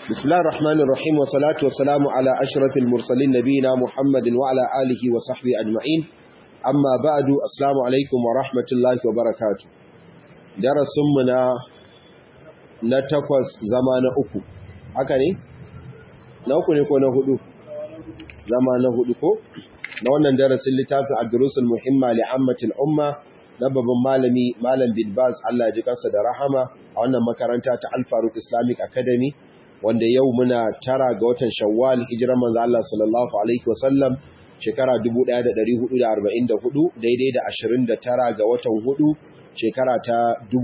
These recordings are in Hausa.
بسم الله الرحمن الرحيم والصلاة والسلام على أشرف المرسلين نبينا محمد وعلى آله وصحبه أجمعين أما بعد السلام عليكم ورحمة الله وبركاته درس منا نتقوز زمان أكو هكذا na uku ne ko na hudu zama na hudu ko na wannan darasin littafin ad-durusul muhimma li ammatil umma na babban malami malam bin baz Allah ji kansa da rahama a wannan makaranta ta Al-Faruq Islamic Academy wanda yau muna tara ga watan Shawwal hijiran manzo Allah sallallahu alaihi wasallam shekara 1444 daidai da 29 ga watan hudu shekara ta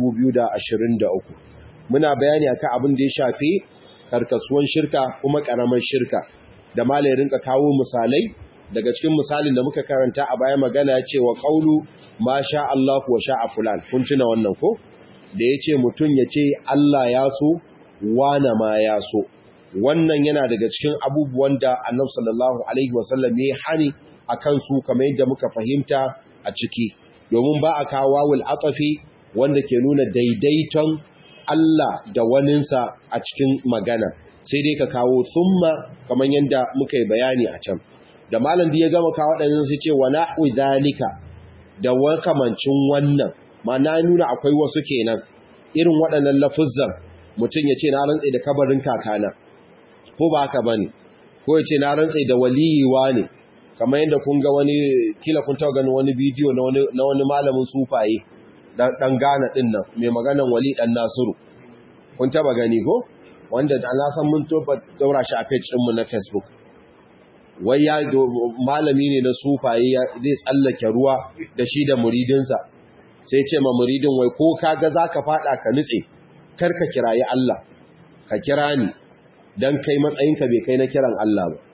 2023 muna bayani akan abin da ya shafi karkasuwan shirka kuma karaman shirka da malai rinka kawo misalai daga cikin misalin da muka karanta a baya magana ya ce wa ƙaulu ma sha Allah wa sha fulan kun tuna wannan ko da ya ce mutum ya ce Allah ya so wane ma ya so wannan yana daga cikin abubuwan da annab sallallahu alaihi wasallam ya hani a kansu kamar yadda muka fahimta a ciki domin ba a kawo wawul atafi wanda ke nuna daidaiton Allah da waninsa a cikin magana sai dai ka kawo summa kamar yadda muka yi bayani a can da malam da ya gama kawo waɗannan su ce wa na'u dalika da wakamancin wannan ma na nuna akwai wasu kenan irin waɗannan lafuzzan mutum ya ce na rantse da kabarin kakana ko ba haka bane ko ya ce na rantse da waliyiwa ne kamar yadda kun ga wani kila kun taɓa ganin wani bidiyo na wani malamin sufaye dan Ghana din nan mai maganan wali dan Nasiru kun taɓa gani ko wanda na san mun daura shi a page ɗinmu na Facebook wai ya malami ne na sufaye zai tsallake ruwa da shi da muridinsa sai ce ma muridin wai ko kaga zaka fada ka nutse kar ka kirayi Allah ka kira ni dan kai matsayinka bai kai na kiran Allah ba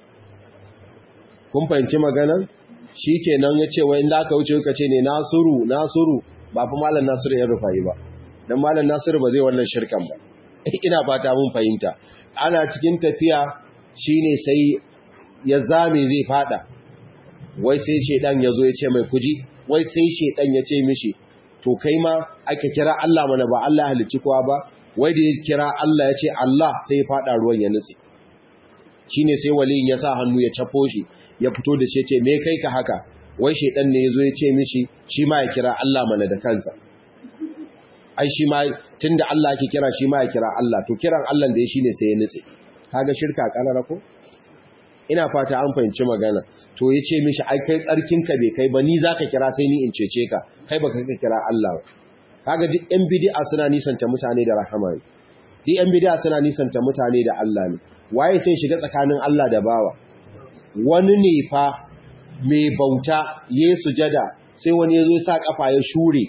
kun fahimci maganar shikenan yace wai in da ka wuce ka ce ne Nasiru Nasiru ba fa malam Nasiru ya rufayi ba dan malam Nasiru ba zai wannan shirkan ba ina fata mun fahimta ana cikin tafiya shine sai ya zame zai fada wai sai shedan ya zo ya ce mai kuji wai sai shedan ya ce mishi to kai ma aka kira Allah mana ba Allah ya halicci kowa ba wai da ya kira Allah ya ce Allah sai ya fada ruwan ya nutse shine sai waliyin ya sa hannu ya cafo shi ya fito da shi ya ce me kai ka haka wai shedan ne ya zo ya ce mishi shi ma ya kira Allah mana da kansa ai shi ma tunda Allah yake kira shi ma ya kira Allah to kiran Allah da ya shine sai ya nutse kaga shirka karara ko ina fata an fahimci magana to ya ce mishi ai kai tsarkinka bai kai ba ni za ka kira sai ni in cece ka kai ba ka kira Allah ba kaga duk yan bidi'a suna nisanta mutane da rahama ne duk yan bidi'a suna nisanta mutane da Allah ne waye sai shiga tsakanin Allah da bawa wani ne fa mai bauta ya sujada sai wani ya zo sa kafa ya shure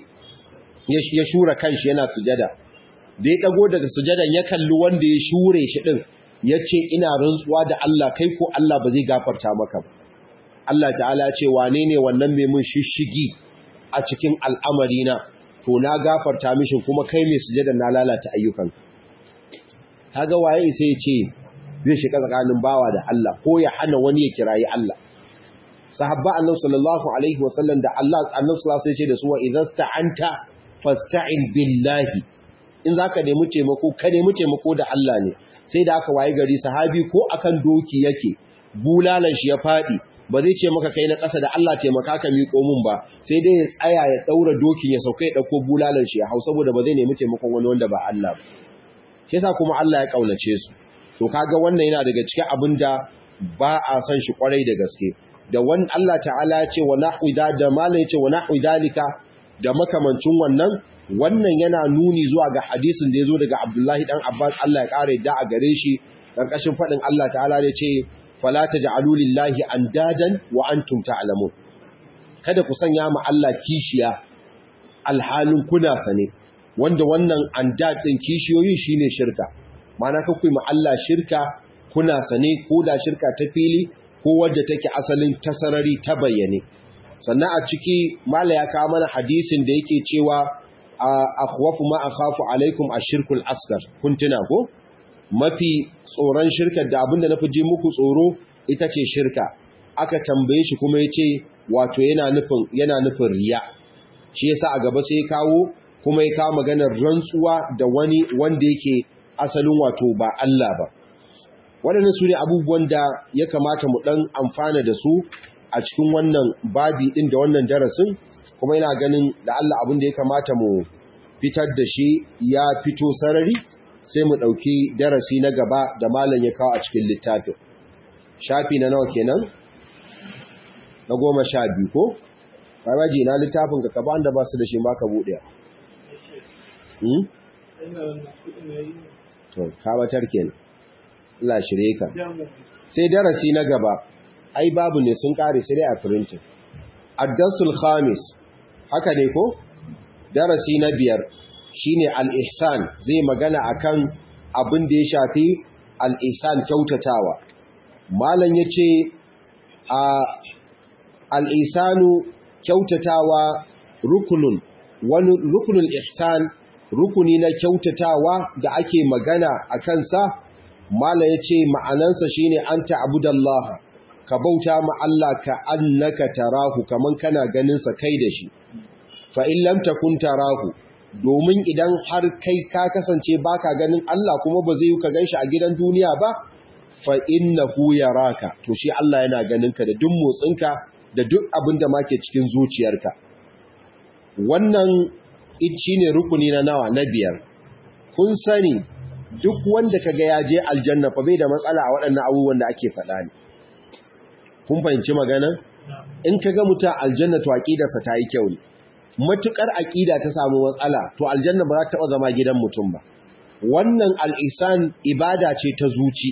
ya shura kanshi yana sujada da ya dago daga sujadan ya kalli wanda ya shure shi din ya ce ina rantsuwa da Allah kai ko Allah ba zai gafarta maka ba Allah ta'ala ce wane ne wannan mai mun shishigi a cikin al'amarina to na gafarta mishin kuma kai mai sujada na lalata ayyukanka kaga waye sai ya ce zai shiga tsakanin bawa da Allah ko ya hana wani ya kirayi Allah sahabba annabi sallallahu alaihi wasallam da Allah annabi sallallahu alaihi wasallam ya ce da su wa idza sta'anta fasta'in billahi in zaka nemi taimako ka nemi taimako da Allah ne sai da aka waye gari sahabi ko akan doki yake bulalan shi ya fadi ba zai ce maka kai na ƙasa da Allah taimaka ka miƙo mun ba sai dai ya tsaya ya daura dokin ya sauka ya dauko bulalan shi ya hau saboda ba zai nemi taimakon wani wanda ba Allah ba shi yasa kuma Allah ya kaunace su to kaga wannan yana daga cikin abin da ba a san shi kwarai da gaske da wani Allah ta'ala ya ce wa nahwi da da malai ya ce wa nahwi dalika da makamancin wannan wannan yana nuni zuwa ga hadisin da ya zo daga Abdullahi dan Abbas Allah ya kare da a gare shi karkashin fadin Allah ta'ala da ce fala taj'alu lillahi andadan wa antum ta'lamun kada ku sanya ma Allah kishiya alhalin kuna sane wanda wannan andad din kishiyoyi shine shirka ma'ana ka ma Allah shirka kuna sane ko da shirka ta fili ko wadda take asalin tasarari ta bayyane sannan a ciki mala ya kawo mana hadisin da yake cewa akhwafu ma akhafu alaikum ashirkul asghar kun tuna ko mafi tsoron shirkar da abinda nafi ji muku tsoro ita ce shirka aka tambaye shi kuma yace wato yana nufin yana nufin riya shi yasa a gaba sai ya kawo kuma ya kawo maganar rantsuwa da wani wanda yake asalin wato ba Allah ba waɗannan su ne abubuwan da ya kamata mu ɗan amfana da su a cikin wannan babi ɗin da wannan darasin kuma ina ganin da Allah abin da ya kamata mu fitar da shi ya fito sarari sai mu ɗauki darasi na gaba da malam ya kawo a cikin littafin shafi na nawa kenan na goma sha biyu ko babaji na littafin ka kaba da ba su da shi ma ka buɗe to kawatar kenan Allah shirye ka sai darasi na gaba ai babu ne sun kare sai dai a printing ad-darsul khamis haka ne ko darasi na biyar shine al-ihsan zai magana akan abin da ya shafi al-ihsan kyautatawa malam yace a al-ihsanu kyautatawa rukunun wani rukunul ihsan rukuni na kyautatawa da ake magana a kansa mala ya ce ma'anansa shi ne an ta'abudallaha ka bauta ma Allah ka annaka tarahu kaman kana ganinsa kai da shi fa'in lamta kun tarahu domin idan har kai ka kasance baka ganin Allah kuma ba zai yi ka gan shi a gidan duniya ba fa'in na ya raka to shi Allah yana ganinka da duk motsinka da duk abin da ma ke cikin zuciyarka wannan shi ne rukuni na nawa na biyar kun sani duk wanda kaga ya je aljanna fa bai da matsala a waɗannan abubuwan da ake faɗa ne kun fahimci magana in kaga mutum aljanna to aqidarsa ta yi kyau ne matukar aqida ta samu matsala to aljanna ba za ta taɓa zama gidan mutum ba wannan al'isan ibada ce ta zuci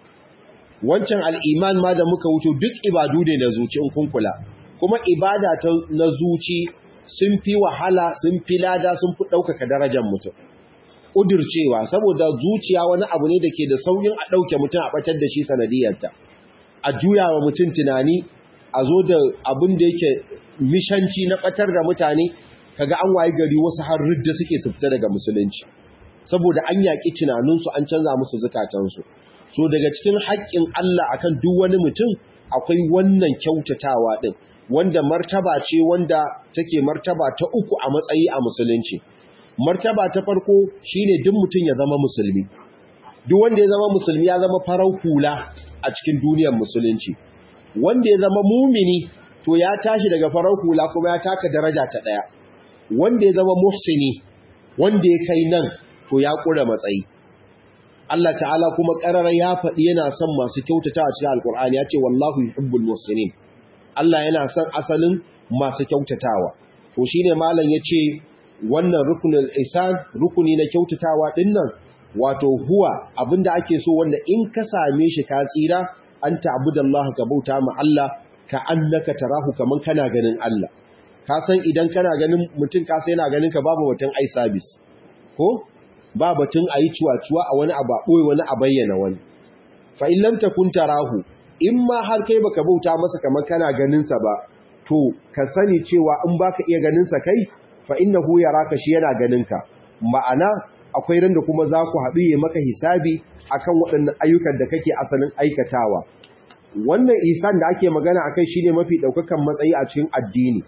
wancan al'iman ma da muka wuce duk ibadu ne na zuci in kun kula kuma ibada ta na zuci sun fi wahala sun fi lada sun fi ɗaukaka darajar mutum ƙudurcewa saboda zuciya wani abu ne da ke da sauyin a ɗauke mutum a ɓatar da shi sanadiyarta a juya wa mutum tunani a zo da abin da yake mishanci na ɓatar da mutane kaga an waye gari wasu har ridda suke su fita daga musulunci saboda an yaƙi tunaninsu an canza musu zukatansu so daga cikin haƙƙin Allah akan duk wani mutum akwai wannan kyautatawa ɗin wanda martaba ce wanda take martaba ta uku a matsayi a musulunci martaba ta farko shine duk mutum ya zama musulmi duk wanda ya zama musulmi ya zama farau hula a cikin duniyar musulunci wanda ya zama mumini to ya tashi daga farau hula kuma ya taka daraja ta daya wanda ya zama muhsini wanda ya kai nan to ya kura matsayi Allah ta'ala kuma ƙarara ya faɗi yana son masu kyautata a cikin alƙur'ani ya ce wallahu yuhibbul muhsinin Allah yana son asalin masu kyautatawa to shine malam yace wannan rukunul ihsan rukuni na kyautatawa dinnan wato huwa abinda ake so wanda in ka same shi ka tsira an ta'budallaha ka bauta ma Allah ka annaka tarahu kaman kana ganin Allah ka san idan kana ganin mutum ka sai yana ganin ka babu batun ai service ko ba batun ayi ciwa-ciwa a wani abu a boye wani a bayyana wani fa in lam takun tarahu in ma har kai baka bauta masa kamar kana ganinsa ba to ka sani cewa in baka iya ganinsa kai fa innahu yaraka shi yana ganinka ma'ana akwai ran da kuma za ku haɗu yi maka hisabi akan waɗannan ayyukan da kake asalin aikatawa wannan isan da ake magana akai shine mafi ɗaukakan matsayi a cikin addini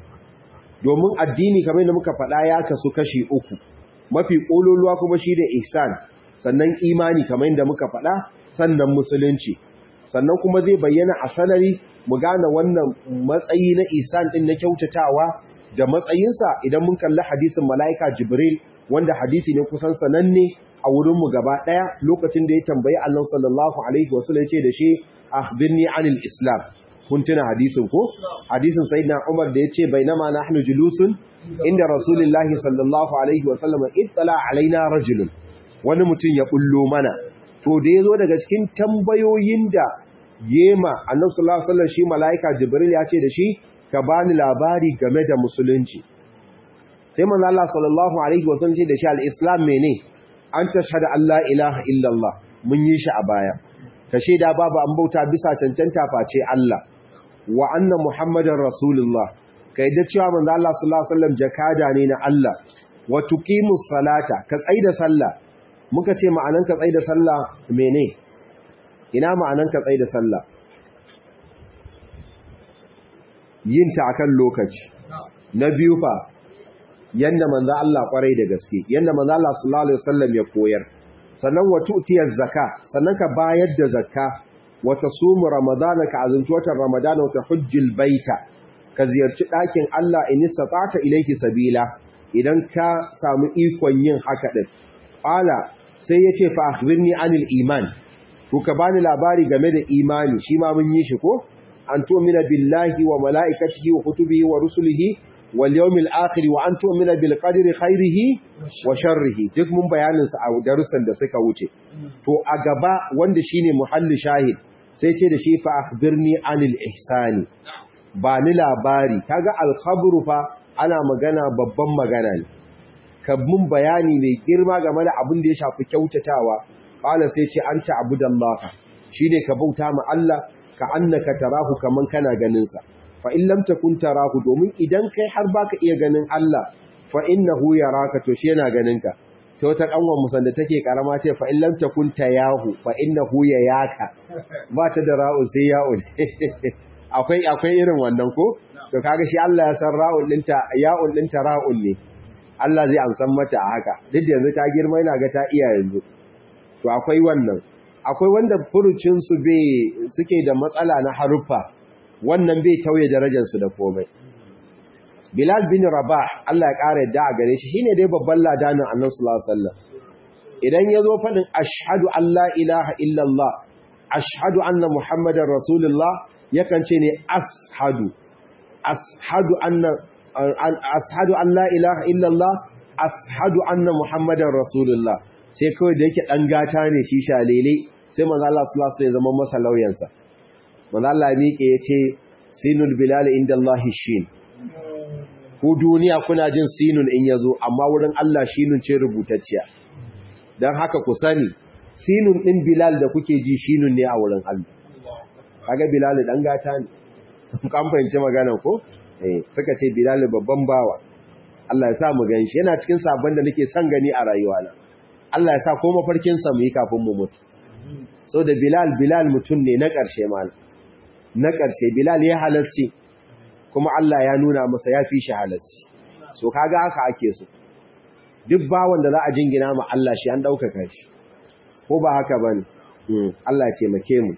domin addini kamar da muka faɗa ya kasu kashi uku mafi ƙololuwa kuma shine ihsan sannan imani kamar yadda muka faɗa sannan musulunci sannan kuma zai bayyana a sanari mu gane wannan matsayi na isan din na kyautatawa da matsayinsa idan mun kalli hadisin mala'ika jibril wanda hadisi ne kusan sananne a wurinmu gaba ɗaya lokacin da ya tambayi Allah sallallahu alaihi wasallam ce da shi akhbirni anil islam kun tuna hadisin ko hadisin sayyidina umar da yace bainama nahnu julusun inda rasulullahi sallallahu alaihi wasallam ittala alaina rajulun wani mutum ya bullo mana to da ya zo daga cikin tambayoyin da yema annabi sallallahu alaihi wasallam shi malaika jibril ya ce da shi ka bani labari game da musulunci sai manzo Allah sallallahu alaihi wasallam ce da shi al-islam mene an tashhadu an la ilaha illallah mun yi shi a baya ka shaida babu an bauta bisa cancanta face Allah wa anna muhammadar rasulullah ka yadda cewa manzo Allah sallallahu alaihi wasallam jakada ne na Allah wa tuqimus salata ka tsaida sallah muka ce ma'anan ka tsaida sallah mene ina ma'anan ka tsaida sallah yin ta akan lokaci na biyu fa yanda manzo Allah kwarai da gaske yanda manzo Allah sallallahu alaihi wasallam ya koyar sannan wa tu'tiyaz zaka sannan ka bayar da zakka wa tasumu ramadana ka azumci watan ramadana wa tahujjul baita ka ziyarci ɗakin Allah in istata'ta ilayhi sabila idan ka samu ikon yin haka din qala sai yace fa akhbirni anil iman to ka bani labari game da imani shi ma mun yi shi ko an tu'mina billahi wa mala'ikatihi wa kutubihi wa rusulihi wal yawmil akhir wa an tu'mina bil qadri khairihi wa sharrihi duk mun bayanin sa a darussan da suka wuce to a gaba wanda shine muhalli shahid sai ce da shi fa akhbirni anil ihsani ba ni labari kaga al khabru fa ana magana babban magana ne ka mun bayani mai girma game da abin da ya shafi kyautatawa qala sai ce anta abudallaha shine ka bauta ma Allah ka annaka tarahu kaman kana ganin sa fa in lam takun tarahu domin idan kai har baka iya ganin Allah fa innahu yaraka to shi yana ganin ka to ta kanwan musan da take karama ce fa in lam takun tayahu fa innahu yayaka ba ta da ra'u sai ya'u akwai akwai irin wannan ko to kaga shi Allah ya san ra'un dinta ya'un dinta ra'un ne Allah zai amsan mata a haka duk da yanzu ta girma yana ga ta iya yanzu to akwai wannan akwai wanda furucinsu bai suke da matsala na haruffa wannan bai tauye darajarsu da komai Bilal bin Rabah Allah ya ƙara yadda a gare shi shine dai babban ladanin Annabi sallallahu alaihi wasallam idan yazo fadin ashhadu an la ilaha illallah ashhadu anna muhammadar rasulullah yakan ce ne ashadu ashadu anna ashadu an la ilaha illallah ashadu anna muhammadar rasulullah sai kawai da yake dan gata ne shi shalele sai manzo Allah sallallahu alaihi wasallam ya zama masa lauyansa manzo Allah miƙe yace sinul bilal inda Allah shin ku duniya kuna jin sinun in yazo amma wurin Allah shinun ce rubutacciya dan haka ku sani sinun din bilal da kuke ji shinun ne a wurin Allah kaga bilal dan gata ne kan fahimci magana ko eh suka ce bilal babban bawa Allah ya sa mu ganshi yana cikin sabon da nake son gani a rayuwana Allah ya sa ko mafarkin sa mu yi kafin mu mutu so da bilal bilal mutum ne na ƙarshe malam na ƙarshe bilal ya halarci kuma Allah ya nuna masa ya fi shi halarci so kaga haka ake so duk bawon da za a jingina ma Allah shi an ɗaukaka shi ko ba haka ba ne Allah ya taimake mu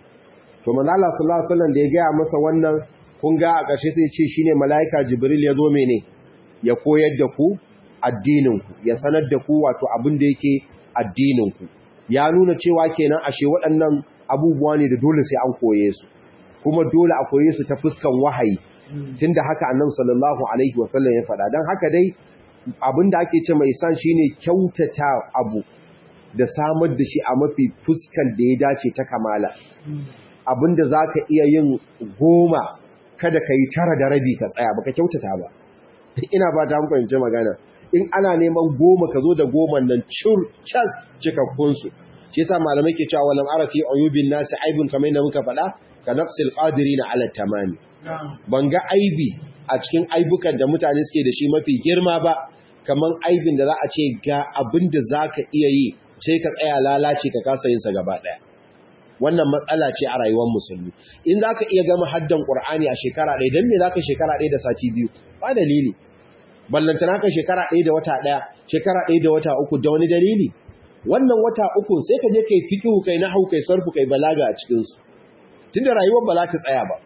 to manzo Allah sallallahu alaihi wasallam da ya gaya masa wannan kun ga a ƙarshe sai ce shine malaika jibril ya zo mene ya koyar da ku addinin ku ya sanar da ku wato abin da yake addinin ku ya nuna cewa kenan ashe waɗannan abubuwa ne da dole sai an koye su kuma dole a koye su ta fuskan wahayi tunda haka annabi sallallahu alaihi wasallam ya faɗa dan haka dai abinda ake ce mai san shine kyautata abu da samar da shi a mafi fuskan da ya dace ta kamala abinda zaka iya yin goma kada kai tara da rabi ka tsaya baka kyautata ba ina ba ta fahimci magana in ana neman goma ka zo da goman nan cur cas cikakkun su shi yasa malamai ke cewa walam arafi uyubin nasi aibun kamar yadda muka faɗa ka naqsil qadirina ala tamami ban ga aibi a cikin aibukan da mutane suke da shi mafi girma ba kaman aibin da za a ce ga abin da zaka iya yi sai ka tsaya lalace ka kasa yin sa gaba daya wannan matsala ce a rayuwar musulmi in zaka iya gama haddan qur'ani a shekara ɗaya dan me zaka shekara ɗaya da sati biyu ba dalili ballantana ka shekara ɗaya da wata ɗaya shekara ɗaya da wata uku da wani dalili wannan wata uku sai ka je kai fiqhu kai nahwu kai sarfu kai balaga a cikin su tunda rayuwar ba za ta tsaya ba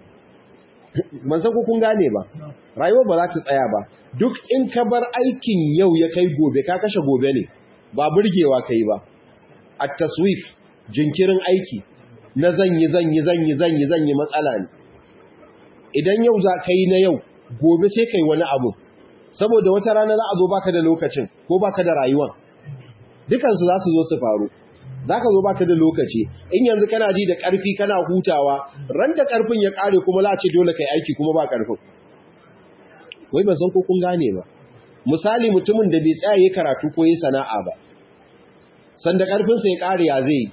ban san ko kun gane ba rayuwar ba za ta tsaya ba duk in ka bar aikin yau ya kai gobe ka kashe gobe ne ba burgewa kai ba at taswif jinkirin aiki na zanyi zanyi zanyi zanyi zanyi matsala ne idan yau za ka yi na yau gobe sai kai wani abu saboda wata rana za a zo baka da lokacin ko baka da rayuwan dukansu za su zo su faru za ka zo baka da lokaci in yanzu kana ji da ƙarfi kana hutawa ran da ƙarfin ya ƙare kuma za a ce dole kai aiki kuma ba ƙarfin wai ban san ko kun gane ba misali mutumin da bai tsaya yi karatu ko yi sana'a ba sanda ƙarfinsa ya ƙare ya zai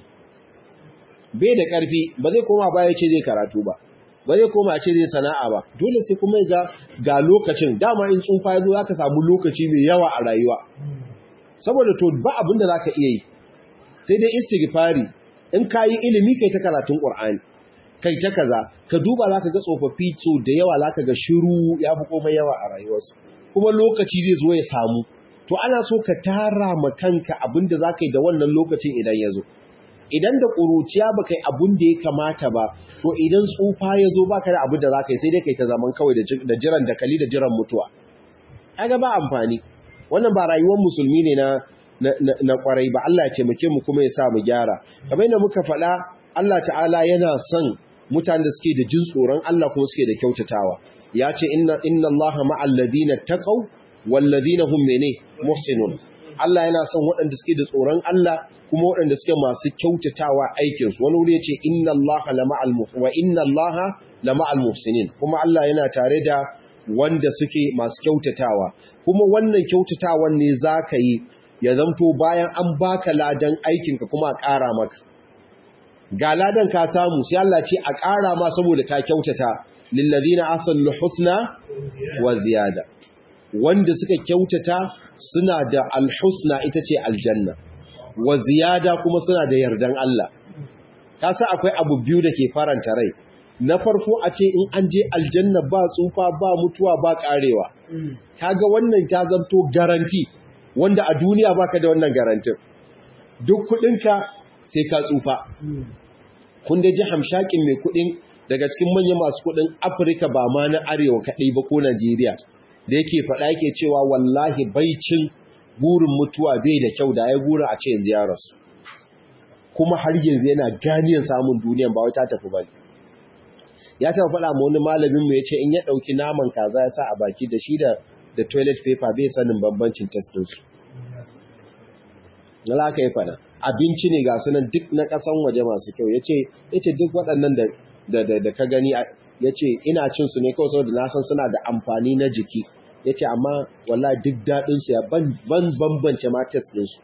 bai da ƙarfi ba zai koma baya ce zai karatu ba ba zai koma ce zai sana'a ba dole sai kuma ga ga lokacin dama in tsufa ya zo za ka samu lokaci mai yawa a rayuwa saboda to ba abin da za ka iya yi sai dai istighfari in ka yi ilimi kai ta karatun ƙur'ani kai ta kaza ka duba za ka ga tsofaffi so da yawa za ka ga shiru ya fi komai yawa a rayuwarsu kuma lokaci zai zo ya samu to ana so ka tara ma kanka abin da za ka yi da wannan lokacin idan ya zo idan da ƙuruciya ba kai abin da ya kamata ba to idan tsufa ya zo ba ka da abin da za ka yi sai dai ka yi ta zaman kawai da jiran dakali da jiran mutuwa ga ba amfani wannan ba rayuwar musulmi ne na na kwarai ba Allah ya taimake mu kuma ya sa mu gyara kamar yadda muka faɗa Allah ta'ala yana son mutanen da suke da jin tsoron Allah kuma suke da kyautatawa ya ce inna inna Allaha ma'al ladina taqaw wal ladina hum mene muhsinun Allah yana son waɗanda suke da tsoron Allah kuma waɗanda suke masu kyautatawa aikin su wani wuri yace inna Allaha lama'al wa inna Allaha lama'al muhsinin kuma Allah yana tare da wanda suke masu kyautatawa kuma wannan kyautatawan ne zaka yi ya zamto bayan an baka ladan aikinka kuma a ƙara maka ga ladan ka samu sai Allah ce a ƙara ma saboda ka kyautata lillazina ahsanul husna wa ziyada wanda suka kyautata suna da alhusna ita ce aljanna wa ziyada kuma suna da yardan Allah ka sa akwai abu biyu da ke faranta rai na farko a ce in an je aljanna ba tsufa ba mutuwa ba karewa kaga wannan ta zanto garanti wanda a duniya baka da wannan garantin duk kudinka sai ka tsufa kun da ji hamshakin mai kudin daga cikin manyan masu kudin afirka ba ma na arewa kaɗai ba ko najeriya da yake faɗa yake cewa wallahi baicin burin mutuwa bai da kyau da ya gura a ce yanzu ya rasu kuma har yanzu yana ganiyan samun duniyan ba wai ta tafi ba ya taɓa faɗa ma wani malamin mu ya ce in ya ɗauki naman kaza ya sa a baki da shi da da toilet paper bai sanin bambancin testinsu. Nala ka yi fada, abinci ne ga sunan duk na ƙasan waje masu kyau, ya ce duk waɗannan da ka gani ya ce ina cin su ne kawai saboda na san suna da amfani na jiki, ya ce amma wala duk daɗinsu ya ban bambance ma test ɗinsu.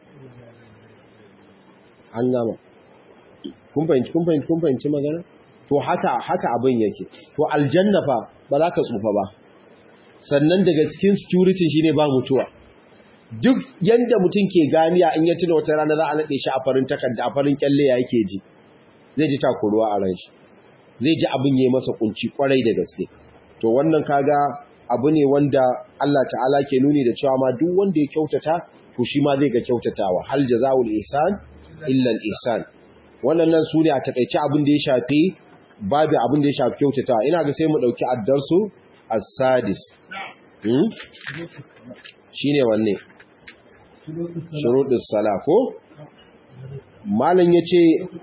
An gama. Kun fahimci magana? To haka haka abin yake. To aljanna fa ba za ka tsufa ba. sannan daga cikin security shine ba mutuwa duk yanda mutum ke ganiya in ya tuna wata rana za a nade shi a farin takarda a farin kyalle ya yake ji zai ji takuruwa a ran shi zai ji abin yayi masa kunci kwarai da gaske to wannan kaga abu ne wanda Allah ta'ala ke nuni da cewa ma duk wanda ya kyautata to shi ma zai ga kyautatawa hal jazaul ihsan illa al ihsan wannan nan sune a takeice abin da ya shafi babu abin da ya shafi kyautatawa ina ga sai mu dauki addarsu as-sadis hmm? shine wanne shuruɗus sala ko malam yace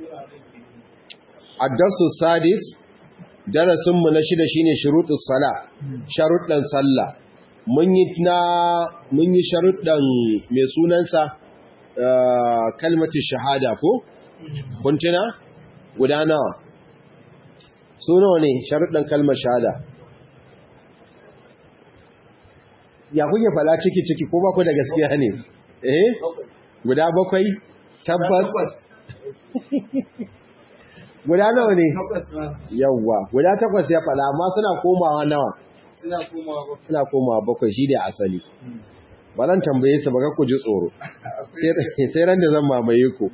addarsu sadis darasin mu na shida shine shuruɗus sala sharuɗan sallah mun yi na mun yi sharuɗan mai sunansa kalmatu shahada ko kuntuna guda nawa su nawa ne sharuɗan kalmar shahada ya kuke fala ciki-ciki ko baku da gaskiya ne eh guda bakwai tabbas guda nawa ne yawwa guda takwas ya fala amma suna komawa nawa suna komawa bakwai shi ne asali ba zan tambaye su ba ga ku ji tsoro sai ran da zan mamaye ku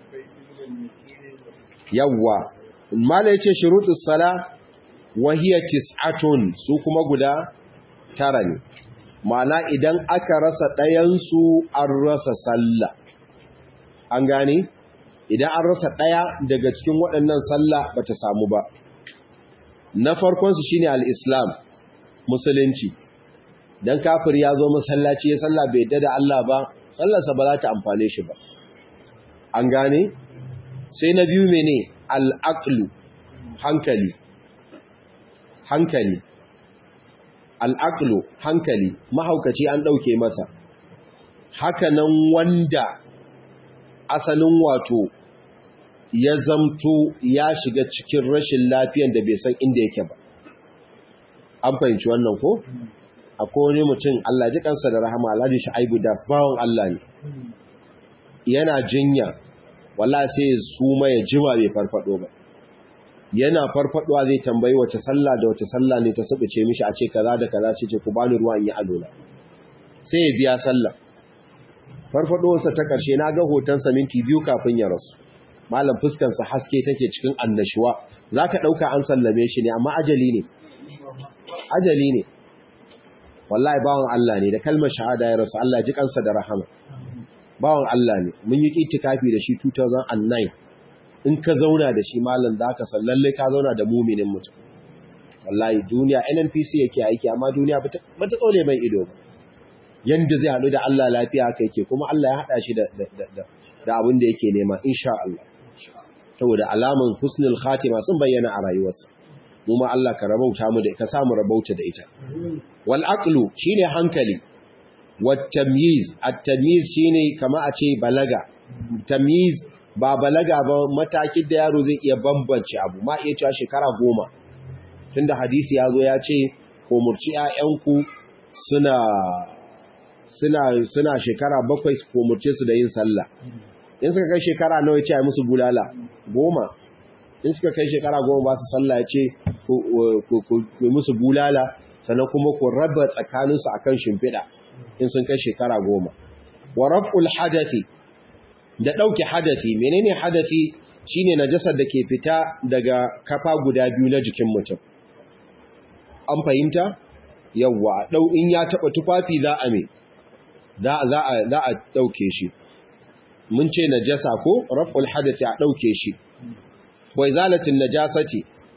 yawwa mala yace shurutus sala wa hiya tis'atun su kuma guda tara ne ma'ana idan aka rasa ɗayansu an rasa sallah an gane idan an rasa ɗaya daga cikin waɗannan sallah ba ta samu ba na farkonsu shine al-islam musulunci dan kafir ya zo masallaci ya sallah bai yadda da Allah ba sallarsa ba za ta amfane shi ba an gane sai na biyu mene al-aqlu hankali hankali al'aqlu hankali mahaukaci an ɗauke masa hakanan wanda asalin wato ya zamto ya shiga cikin rashin lafiyan da bai san inda yake ba an fahimci wannan ko akwai wani mutum Allah ji kansa da rahama Alhaji Shu'aibu Das bawon Allah ne yana jinya walla sai ya suma ya jima bai farfado ba yana farfaduwa zai tambayi wace sallah da wace sallah ne ta sabace mishi a ce kaza da kaza ce ku bani ruwa in yi alola sai ya biya sallah farfaduwarsa ta karshe na ga hotonsa minti biyu kafin ya rasu malam fuskansa haske take cikin annashuwa zaka dauka an sallame shi ne amma ajali ne ajali ne wallahi bawan Allah ne da kalmar shahada ya rasu Allah ji kansa da rahama bawan Allah ne mun yi itikafi da shi 2009 in ka zauna da shi malam da aka san lalle ka zauna da muminin mutum wallahi duniya NNPC yake aiki amma duniya ba ta tsole mai ido ba yanda zai haɗu da Allah lafiya haka yake kuma Allah ya haɗa shi da abin da yake nema insha Allah saboda alaman husnul khatima sun bayyana a rayuwarsa mu ma Allah ka rabauta mu da ka samu rabauta da ita wal aqlu shine hankali wat tamyiz at tamyiz shine kama a ce balaga tamyiz ba balaga ba matakin da yaro zai iya bambance abu ma iya cewa shekara goma tunda hadisi ya zo ya ce ko murci 'ya'yanku suna suna suna shekara bakwai ko murce su da yin sallah in suka kai shekara nawa ya ce ai musu bulala goma in suka kai shekara goma ba su sallah ya ce ku musu bulala sannan kuma ku raba tsakaninsu akan shimfiɗa in sun kai shekara goma wa raf'ul hadathi da ɗauke hadathi menene hadathi shine najasar da ke fita daga kafa guda biyu na jikin mutum an fahimta yawwa ɗau in ya taɓa tufafi za a me za a ɗauke shi mun ce najasa ko raf'ul hadathi a ɗauke shi wai zalatin najasati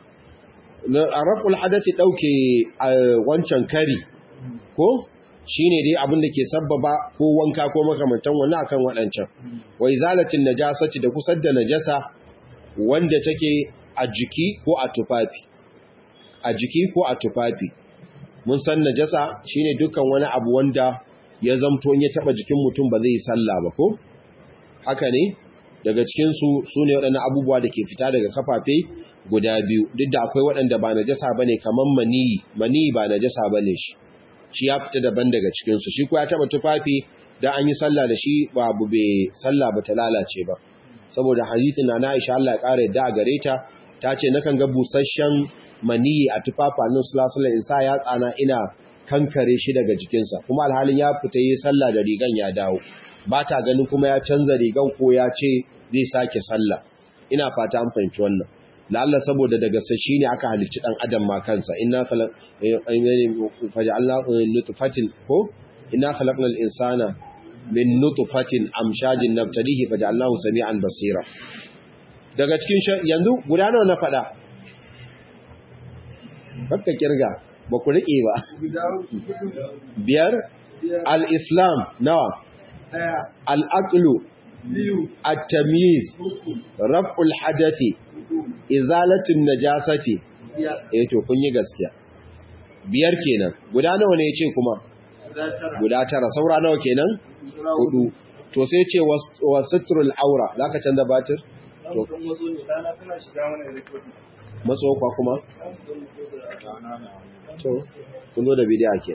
raf'ul hadathi ɗauke wancan kari ko shine dai abin da ke sabbaba ko wanka ko makamantan wani akan waɗancan wai zalatin najasati da kusar da najasa wanda take a jiki ko a tufafi a jiki ko a tufafi mun san najasa shine dukkan wani abu wanda ya zamto ya taba jikin mutum ba zai yi sallah ba ko haka ne daga cikin su sune waɗannan abubuwa da ke fita daga kafafe guda biyu duk da akwai waɗanda ba najasa bane kaman maniyi maniyi ba najasa bane shi shi ya fita daban daga cikin su shi ko ya taba tufafi dan an yi sallah da shi ba abu bai sallah ba ta lalace ba saboda hadisin na Aisha Allah ya kare da gare ta ta ce nakan ga busasshen maniyi a tufafa nan sulasula in sa ya tsana ina kankare shi daga jikinsa kuma alhalin ya fita yi sallah da rigan ya dawo ba ta ganin kuma ya canza rigan ko ya ce zai sake sallah ina fata an fahimci wannan lalla saboda daga sashi ne aka halicci dan adam ma kansa inna faja'alna nutfatin ko inna khalaqnal insana min nutfatin amshajin nabtalihi faja'alnahu sami'an basira daga cikin yanzu guda nawa na fada kakka kirga ba ku riƙe ba biyar al-islam nawa al-aqlu at-tamyiz raf'ul hadathi izalatun najasati eh to kun yi gaskiya biyar kenan guda nawa ne yace kuma guda tara saura nawa kenan hudu to sai ce wasitrul aura zaka canza batir to matso kwa kuma to kun zo da bidiya ke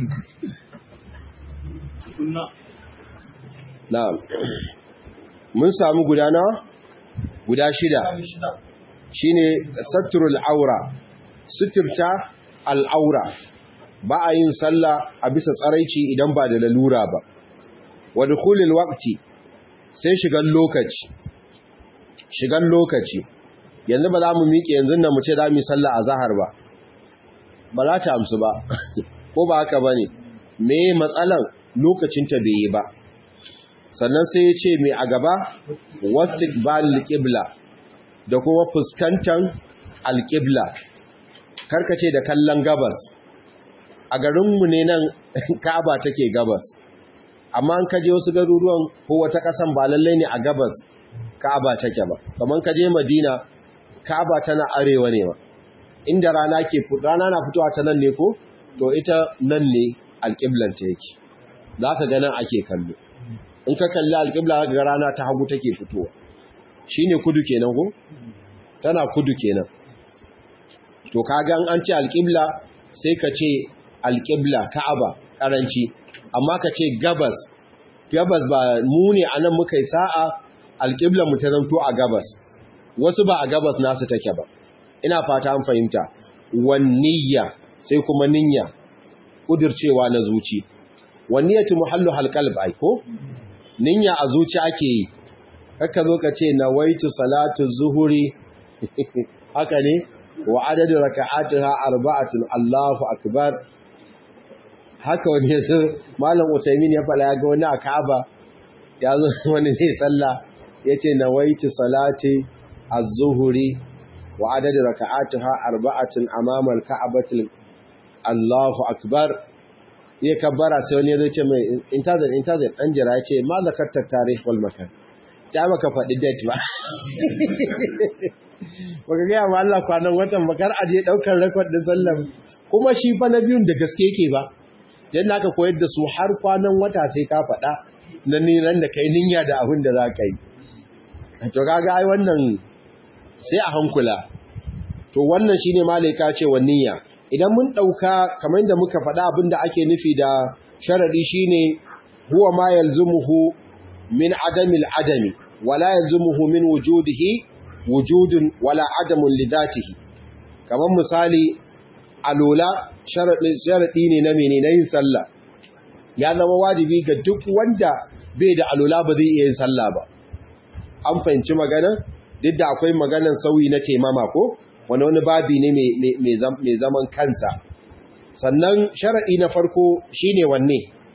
na'am mun samu guda nawa guda shida shine satrul aura suturta al'aura ba a yin sallah a bisa tsaraici idan ba da lalura ba wa dukhulil waqti sai shigan lokaci shigan lokaci yanzu ba za mu miƙe yanzu nan mu ce za mu yi sallah a zahar ba ba za ta amsu ba ko ba haka ba ne me matsalan lokacinta bai yi ba sannan sai ya ce mai a gaba wastik ba alƙibla da kuma fuskantar alƙibla karkace da kallon gabas a garinmu ne nan ka'aba take gabas amma an kaje wasu garuruwan ko wata ƙasan ba lallai ne a gabas ka'aba take ba kamar kaje madina ka'aba tana arewa ne ma inda rana ke rana na fitowa ta nan ne ko to ita nan ne alƙiblan ta yake za ka ga nan ake kallo in ka kalli alƙibla za ka ga rana ta hagu take fitowa shine kudu kenan ko tana kudu kenan to kaga an ce alƙibla sai ka ce alƙibla ka'aba karanci amma ka ce gabas gabas ba mu ne anan muka yi sa'a alƙibla mu ta zanto a gabas wasu ba a gabas nasu take ba ina fata an fahimta wanniya sai kuma niyya kudircewa na zuci wanniyatu muhallu halqalb ai ko niyya a zuci ake yi haka zo ka ce nawaitu salatu zuhuri haka ne wa adadu raka'atiha arba'atun Allahu akbar haka wani ya zo malam Utaimin ya fada ya ga wani a Ka'aba ya zo wani zai sallah yace nawaitu salati az-zuhri wa adad raka'atuha arba'atin amama al-ka'bati Allahu akbar ya kabbara sai wani zai ce mai intazir intazir dan jira ya ce ma zakarta tarikh wal makan ta maka faɗi date ba baka gaya ma Allah kwanan watan bakar aje daukar record din sallam kuma shi fa na biyun da gaske yake ba dan naka koyar da su har kwanan wata sai ka faɗa na niran da kai ninya da abin da za ka yi to kaga ai wannan sai a hankula to wannan shine malaika ce wa niyya idan mun dauka kamar da muka faɗa abin da ake nufi da sharadi shine huwa ma yalzumuhu min adamil adami wala yalzumuhu min wujudihi wujudun wala adamun lidatihi kamar misali alola sharaɗi ne na mene na yin sallah ya zama wajibi ga duk wanda bai da alola ba zai iya yin sallah ba an fahimci magana duk da akwai maganan sauyi na temama ko wani wani babi ne mai zaman kansa sannan sharaɗi na farko shine wanne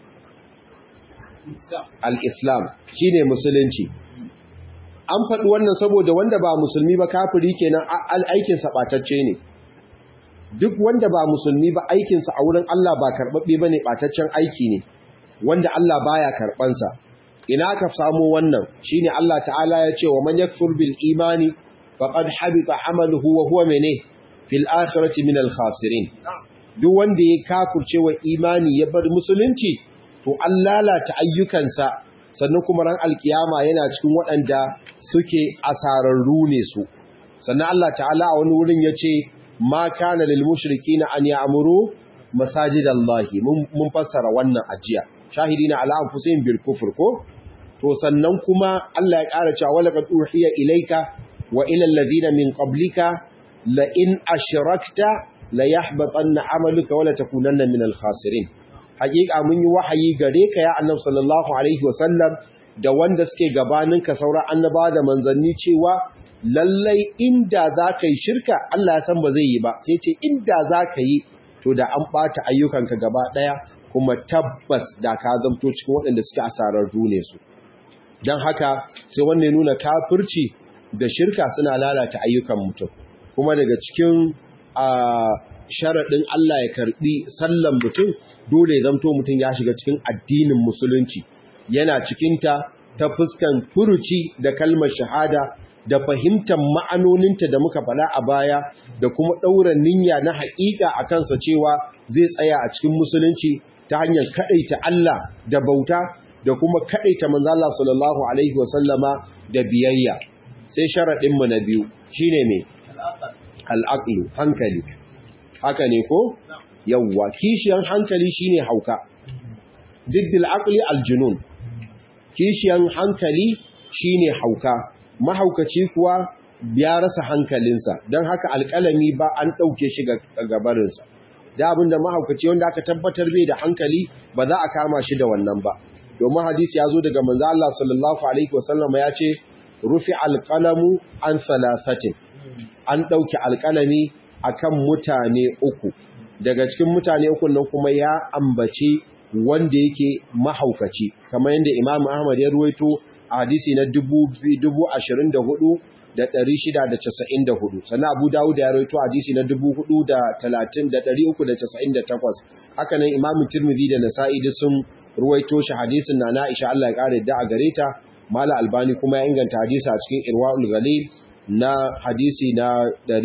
al-islam shine musulunci an faɗi wannan saboda wanda ba musulmi ba kafiri kenan aikin sa ɓatacce ne duk wanda ba musulmi ba aikinsa a wurin Allah ba karɓaɓɓe ba ne ɓataccen aiki ne wanda Allah baya karɓansa ina ka samu wannan shine Allah ta'ala ya ce wa man yakfur bil imani faqad habita amaluhu wa huwa mene fil akhirati min al khasirin duk wanda ya kafurce wa imani ya bar musulunci to an lalata ayyukansa sannan kuma ran alkiyama yana cikin waɗanda suke asararru ne su sannan Allah ta'ala a wani wurin ya ce ma kana lil mushrikina an ya'muru masajidallahi mun fassara wannan ajiya shahidina ala anfusihim bil kufr ko to sannan kuma Allah ya ƙara cewa wala qad uhiya ilayka wa ila alladhina min qablika la in ashrakta la yahbatanna amaluka wa la takunanna min al khasirin haƙiƙa mun yi wahayi gare ka ya annabi sallallahu alaihi wasallam da wanda suke gabaninka sauran annaba da manzanni cewa lallai inda za ka yi shirka Allah ya san ba zai yi ba sai ce inda za ka yi to da an ɓata ayyukanka gaba ɗaya kuma tabbas da ka zamto cikin waɗanda suke asarar ne su don haka sai wannan nuna kafirci da shirka suna lalata ayyukan mutum kuma daga cikin sharaɗin Allah ya karɓi sallan mutum dole ya zamto mutum ya shiga cikin addinin musulunci yana cikinta ta fuskan furuci da kalmar shahada da fahimtar ma'anoninta da muka faɗa a baya da kuma ɗaura niyya na haƙiƙa a kansa cewa zai tsaya a cikin musulunci ta hanyar kaɗaita Allah da bauta da kuma kaɗaita manzo Allah sallallahu alaihi wasallama da biyayya sai sharaɗinmu na biyu shine me al'aqlu hankali haka ne ko yawwa kishiyan hankali shine hauka diddil aqli aljunun kishiyan hankali shine hauka mahaukaci kuwa ya rasa hankalinsa don haka alƙalami ba an ɗauke shi ga gabarinsa da abinda mahaukaci wanda aka tabbatar bai da hankali ba za a kama shi da wannan ba domin hadisi ya zo daga manzo Allah sallallahu alaihi wasallam ya ce rufi alqalamu an salasatin an ɗauki alƙalami akan mutane uku daga cikin mutane uku nan kuma ya ambaci wanda yake mahaukaci kamar yadda Imam Ahmad ya ruwaito a hadisi na 2,694 sannan Abu Dawud ya ruwaito hadisi na 4,398 haka nan Imam Tirmidhi da Nasa'i da sun ruwaito shi hadisin na Aisha Allah ya kare da a gare ta Mala Albani kuma ya inganta hadisi a cikin Irwaul Ghalil na hadisi na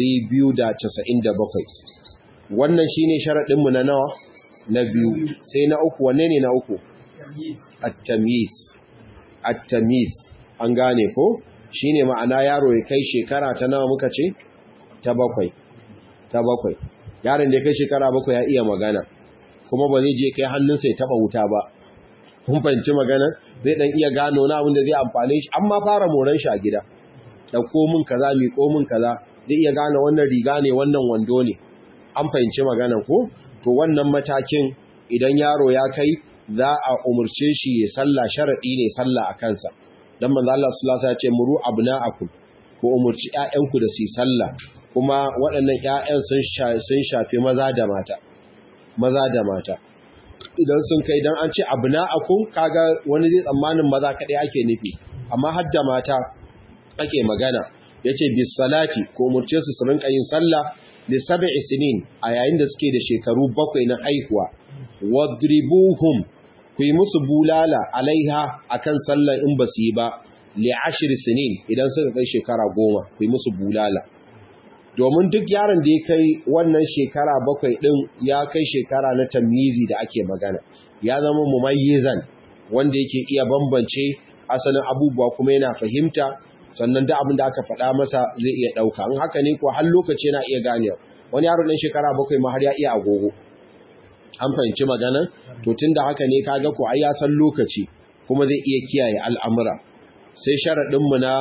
297 wannan shine sharadin mu na nawa na biyu sai na uku wanne ne na uku at-tamyiz at-tamyiz an gane ko shine ma'ana yaro ya kai shekara ta nawa muka ce ta bakwai ta bakwai yaron da ya kai shekara bakwai ya iya magana kuma ba zai je kai hannunsa ya taba wuta ba kun fahimci magana zai dan iya gano na abin da zai amfane shi amma fara moran shi a gida dauko min kaza mi ko min kaza zai iya gane wannan riga ne wannan wando ne an fahimci magana ko to wannan matakin idan yaro ya kai za a umurce shi ya sallah sharadi ne sallah a kansa dan manzo Allah sallallahu alaihi wasallam ya ce muru abna'akum ko umurci ƴaƴanku da su sallah kuma waɗannan ƴaƴan sun sun shafi maza da mata maza da mata idan sun kai dan an ce abna'akum kaga wani zai tsammanin maza kadai ake nufi amma hadda mata ake magana yace bis salati ko murce su su rinka yin sallah li sab'i sinin a yayin da suke da shekaru bakwai na haihuwa wadribuhum ku yi musu bulala alaiha akan sallar in ba su yi ba li ashri sinin idan suka kai shekara goma ku yi musu bulala domin duk yaron da ya kai wannan shekara bakwai ɗin ya kai shekara na tamizi da ake magana ya zama mumayyizan wanda yake iya bambance asalin abubuwa kuma yana fahimta sannan da abin da aka faɗa masa zai iya ɗauka in haka ne ko har lokaci yana iya ganewa wani yaro ɗan shekara bakwai ma har ya iya agogo an fahimci magana to tun da haka ne kaga ko ai ya san lokaci kuma zai iya kiyaye al'amura sai sharaɗinmu na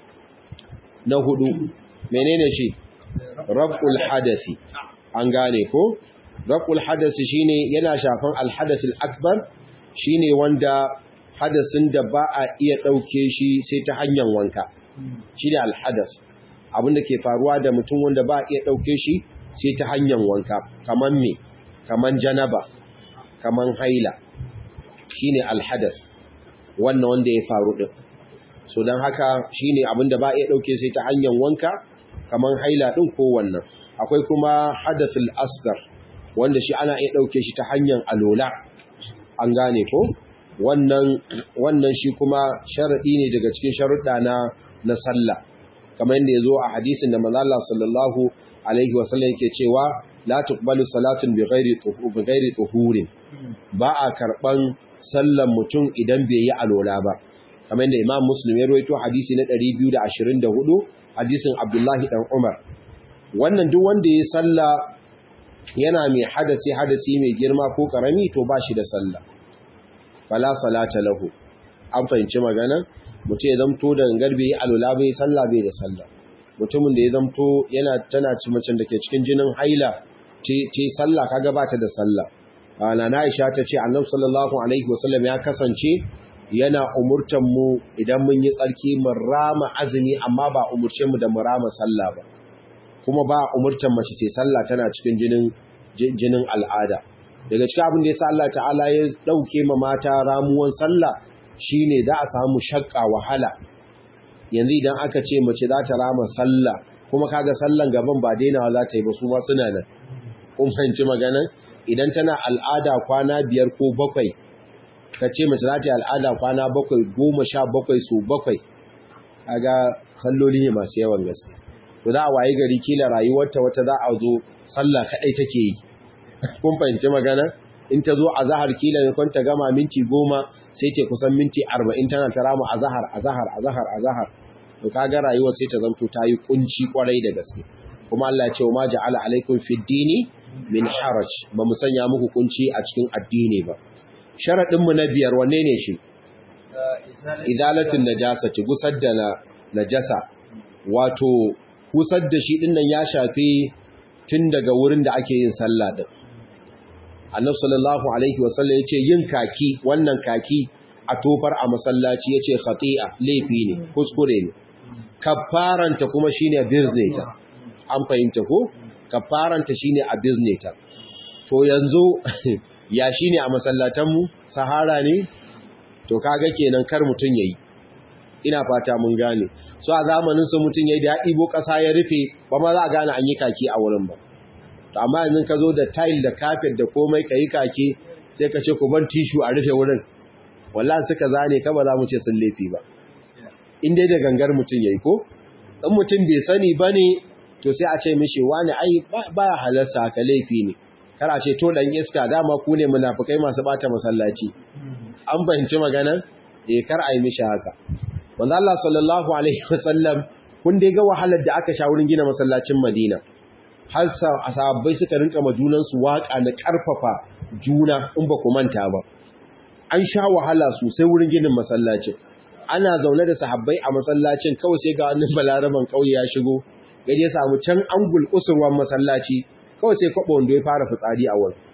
na hudu menene shi rab'ul hadasi an gane ko rab'ul hadasi shine yana shafan alhadasil akbar shine wanda hadasin da ba a iya dauke shi sai ta hanyar wanka shine alhadas abinda ke faruwa da mutum wanda ba a iya dauke shi sai ta hanyar wanka kaman me kaman janaba kaman haila shine alhadas wannan wanda ya faru din so dan haka shine abinda ba a iya dauke sai ta hanyar wanka kaman haila ɗin ko wannan akwai kuma hadathul asgar wanda shi ana iya ɗauke shi ta hanyar alola an gane ko wannan wannan shi kuma sharaɗi ne daga cikin sharuɗa na na sallah kamar yadda ya zo a hadisin da manzo Allah sallallahu alaihi wasallam yake cewa la tuqbalu salatun bi ghairi bi ghairi tuhurin ba a karban sallan mutum idan bai yi alola ba kamar yadda Imam Muslim ya rawaito hadisi na 224 hadisin Abdullahi dan Umar wannan duk wanda ya salla yana mai hadasi hadasi mai girma ko karami to ba shi da salla fala salata lahu an fahimci magana mutum ya zamto da garbe ya alula bai salla bai da salla mutumin da ya zamto yana tana ci macen da ke cikin jinin haila ce salla kaga ba ta da salla ana na Aisha ta ce Annabi sallallahu alaihi wasallam ya kasance yana umurtan mu idan mun yi tsarki mu rama azumi amma ba umurce mu da mu rama sallah ba kuma ba umurtan mace ce sallah tana cikin jinin jinin al'ada daga cikin abin da yasa Allah ta'ala ya dauke ma mata ramuwan sallah shine da a samu shakka wahala yanzu idan aka ce mace za ta rama sallah kuma kaga sallan gaban ba dainawa za ta yi ba su ma suna nan kun fahimci magana idan tana al'ada kwana biyar ko bakwai ka ce mace za ta yi al'ada kwana bakwai goma sha bakwai su bakwai a ga salloli ne masu yawan gaske to za a wayi gari kila rayuwarta wata za a zo sallah kaɗai take yi kun fahimci magana in ta zo a zahar kila ne kwanta gama minti goma sai ta kusan minti arba'in tana ta rama a zahar a zahar a zahar a zahar to kaga rayuwar sai ta zanto ta yi kunci kwarai da gaske kuma Allah ya ce ma ja'ala alaikum fid dini min haraj ba mu sanya muku kunci a cikin addini ba sharaɗinmu na biyar wanne ne shi izalatin najasati gusar da najasa wato gusar da shi dinnan ya shafi tun daga wurin da ake yin sallah din annabi sallallahu alaihi wasallam yace yin kaki wannan kaki a tofar a masallaci yace khati'a laifi ne kuskure ne kafaranta kuma shine bizneta an fahimta ko kafaranta shine a bizneta to yanzu ya shi ne a masallatanmu sahara ne to kaga kenan kar mutum ya yi ina fata mun gane so a zamanin su mutum ya yi da ya ɗibo ƙasa ya rufe ba ma za a gane an yi kaki a wurin ba to amma yanzu ka zo da tile da kafet da komai ka yi kaki sai ka ce ku ban tishu a rufe wurin wallahi suka zane ka ba za mu ce sun laifi ba in dai da gangar mutum ya yi ko in mutum bai sani ba ne to sai a ce mishi wani ai ba halarsa ka laifi ne kara ce to dan iska dama ku ne munafikai masu bata masallaci an fahimci magana eh kar ai mishi haka manzo Allah sallallahu alaihi wasallam kun dai ga wahalar da aka sha wurin gina masallacin Madina har sahabbai suka rinka majunan su waka na karfafa juna in ba ku manta ba an sha wahala sosai wurin ginin masallacin ana zaune da sahabbai a masallacin kawai sai ga wani balaraban kauye ya shigo gaje samu can angul kusurwan masallaci kawai sai kwaɓa wanda ya fara fitsari a wurin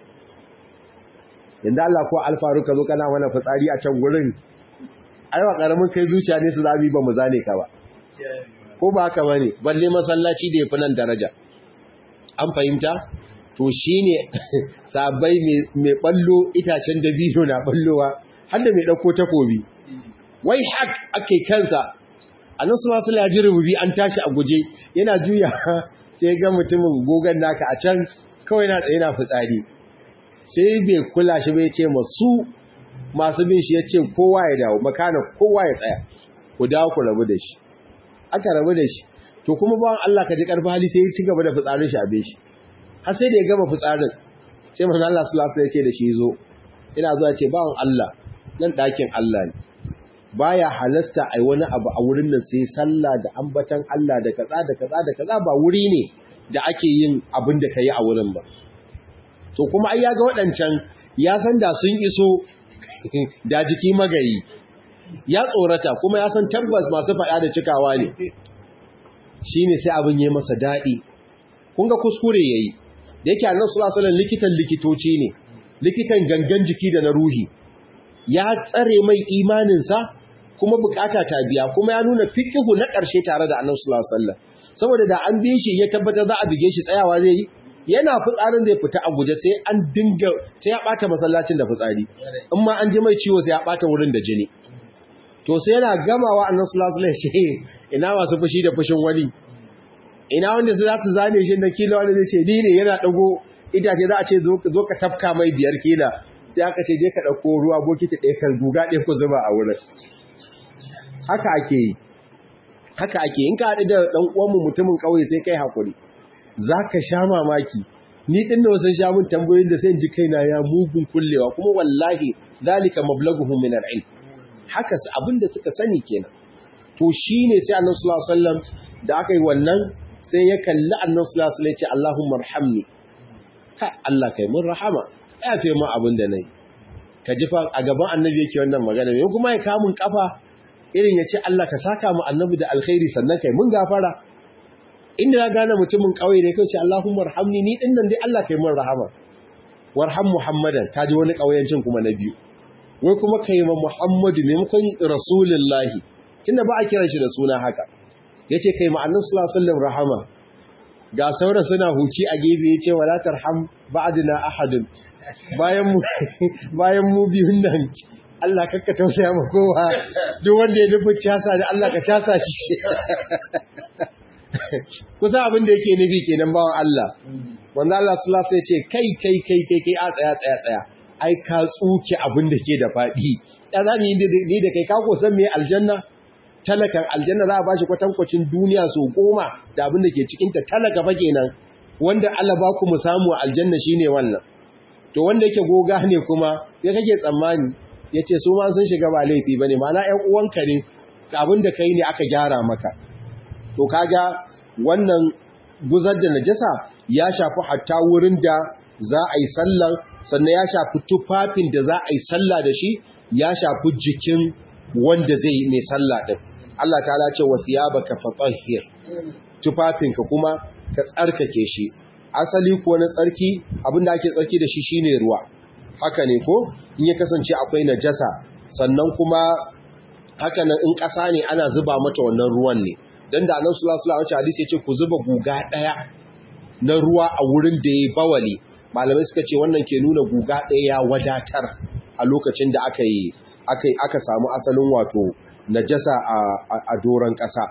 yadda Allah ko alfaru ka zo kana mana fitsari a can gurin aiwa ƙaramin kai zuciya ne su zami ba mu zane ka ba ko ba haka ba ne balle masallaci da ya fi nan daraja an fahimta to shine sabai mai ballo itacen dabino na ballowa har da mai dauko takobi wai hak ake kansa annabi sallallahu alaihi wasallam ya rububi an tashi a guje yana juya sai ga mutumin gogan naka a can kawai na tsaye na fitsari sai bai kula shi bai ce masu masu bin shi ya ce kowa ya dawo makana kowa ya tsaya ku dawo ku rabu da shi aka rabu da shi to kuma bawan Allah ka ji karfi hali sai ya ci gaba da fitsarin shi a bin shi har sai da ya gama fitsarin sai manzo Allah sallallahu alaihi wasallam ya ce da shi zo ina zuwa ce bawan Allah nan dakin Allah ne baya halasta ai wani abu a wurin nan sai sallah da ambatan Allah da kaza da kaza da kaza ba wuri ne da ake yin abin da kai a wurin ba to kuma ai ya ga waɗancan ya san da sun iso da jiki magayi ya tsorata kuma ya san tabbas masu faɗa da cikawa ne shine sai abin yayi masa daɗi kun ga kuskure yayi da yake annabi sallallahu alaihi wasallam likitan likitoci ne likitan gangan jiki da na ruhi ya tsare mai imaninsa kuma bukata ta biya kuma ya nuna fiqhu na ƙarshe tare da annabi sallallahu alaihi wasallam saboda da an bi shi ya tabbatar za a bige shi tsayawa zai yi yana fitsarin zai fita a guje sai an dinga sai ya bata masallacin da fitsari in ma an ji mai ciwo sai ya bata wurin da jini to sai yana gamawa annabi sallallahu alaihi wasallam ina masu fushi da fushin wani ina wanda su za su zane shi da kila wanda zai ce ni ne yana dago itace za a ce zo ka tafka mai biyar kila sai aka ce je ka dauko ruwa bokiti ɗaya kan guga ɗaya ku zuba a wurin haka ake yi haka ake in ka haɗu da ɗan uwanmu mutumin ƙauye sai kai hakuri za ka sha mamaki ni ɗin da wasu sha mun tambayoyin da sai ji kaina ya mugun kullewa kuma wallahi zalika mablaguhum min al-ilm haka abin da suka sani kenan to shine sai annabi sallallahu alaihi wasallam da aka yi wannan sai ya kalli annabi sallallahu alaihi wasallam ya ce Allahumma arhamni ka Allah kai mun rahama ya fi mu abin da nayi ka ji fa a gaban annabi yake wannan magana me kuma ya kamun kafa irin ya ce Allah ka saka mu annabi da alkhairi sannan kai mun gafara inda ya gane mutumin kauye ne kai ce Allahumma arhamni ni din nan dai Allah kai mun rahama warham Muhammadan kaji wani kauyancin kuma na biyu wai kuma kai ma Muhammadu maimakon Rasulullahi tunda ba a kira shi da suna haka yace kai ma Annabi sallallahu alaihi wasallam rahama ga sauran suna huci a gefe yace wala tarham ba'dina ahadun bayan mu bayan mu biyun nan Allah kakka tausaya ma kowa duk wanda ya nufi casa da Allah ka casa shi kusa abin da yake nufi kenan bawan Allah wanda Allah sallallahu alaihi ce kai kai kai kai kai a tsaya tsaya tsaya ai ka tsuke abin da ke da fadi ya za ni ni da kai ka ko san me aljanna talakan aljanna za a bashi kwatankwacin duniya so goma da abin da ke cikin ta talaka fa kenan wanda Allah ba ku mu samu aljanna shine wannan to wanda yake goga ne kuma ya kake tsammani yace su ma sun shiga ba laifi bane ma'ana ƴan uwanka ne abin da kai ne aka gyara maka to kaga wannan guzar da najasa ya shafi hatta wurin da za a yi sallan sannan ya shafi tufafin da za a yi salla da shi ya shafi jikin wanda zai yi mai salla din Allah ta'ala ce wa thiyabaka fatahhir tufafinka kuma ka tsarkake shi asali ko na tsarki abinda ake tsarki da shi shine ruwa haka ne ko in ya kasance akwai najasa sannan kuma haka nan in ƙasa ne ana zuba mata wannan ruwan ne dan da Annabi sallallahu alaihi wasallam hadisi yace ku zuba guga daya na ruwa a wurin da yayi bawali malamai suka ce wannan ke nuna guga daya ya wadatar a lokacin da aka yi aka aka samu asalin wato najasa a a doran ƙasa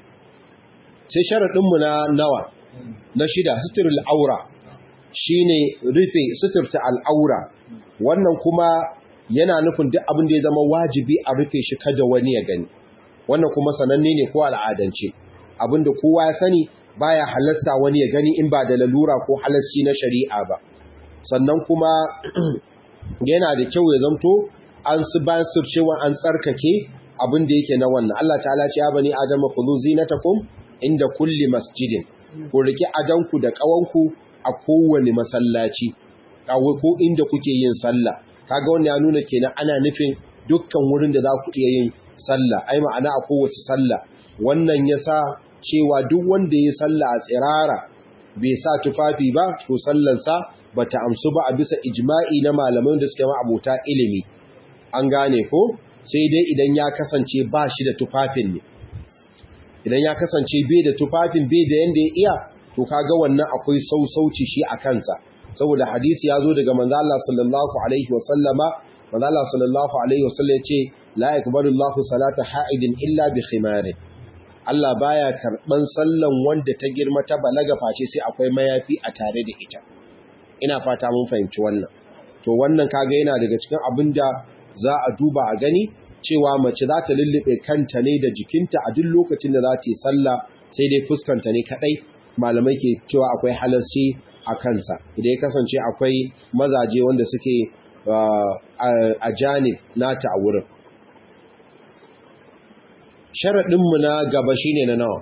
sai sharadin mu na nawa na shida suturul aura shine rufe suturta al'aura wannan kuma yana nufin duk abin da ya zama wajibi a rufe shi kada wani ya gani wannan kuma sananne ne ko al'adance abinda kowa ya sani baya halasta wani ya gani in ba da lalura ko halasci na shari'a ba sannan kuma yana da kyau ya zamto an su bayan cewa an tsarkake abin da yake na wannan Allah ta'ala ce ya bani adama khudhu zinatakum inda kulli masjidin ku riki adanku da kawanku a kowane masallaci ko inda kuke yin sallah kaga wannan ya nuna kenan ana nufin dukkan wurin da za ku iya yin sallah ai ma'ana a kowace sallah wannan yasa cewa duk wanda ya sallah a tsirara bai sa tufafi ba to sallansa bata amsu ba a bisa ijma'i na malaman da suke ma'abuta ilimi an gane ko sai dai idan ya kasance ba shi da tufafin ne idan ya kasance bai da tufafin bai da yanda ya iya to kaga wannan akwai sausauci shi a kansa saboda hadisi ya zo daga manzo Allah sallallahu alaihi wa sallama manzo Allah sallallahu alaihi wa sallam yace la yaqbalu Allahu salata ha'idin illa bi khimarin Allah baya karban sallan wanda ta girma ta balaga face sai akwai mayafi a tare da ita ina fata mun fahimci wannan to wannan kaga yana daga cikin abinda za a duba a gani cewa mace za ta lullube kanta ne da jikinta a duk lokacin da za ta yi sallah sai dai fuskanta ne kadai malamai ke cewa akwai halarci a kansa idan ya kasance akwai mazaje wanda suke a janib nata a wurin sharaɗinmu na gaba shine na nawa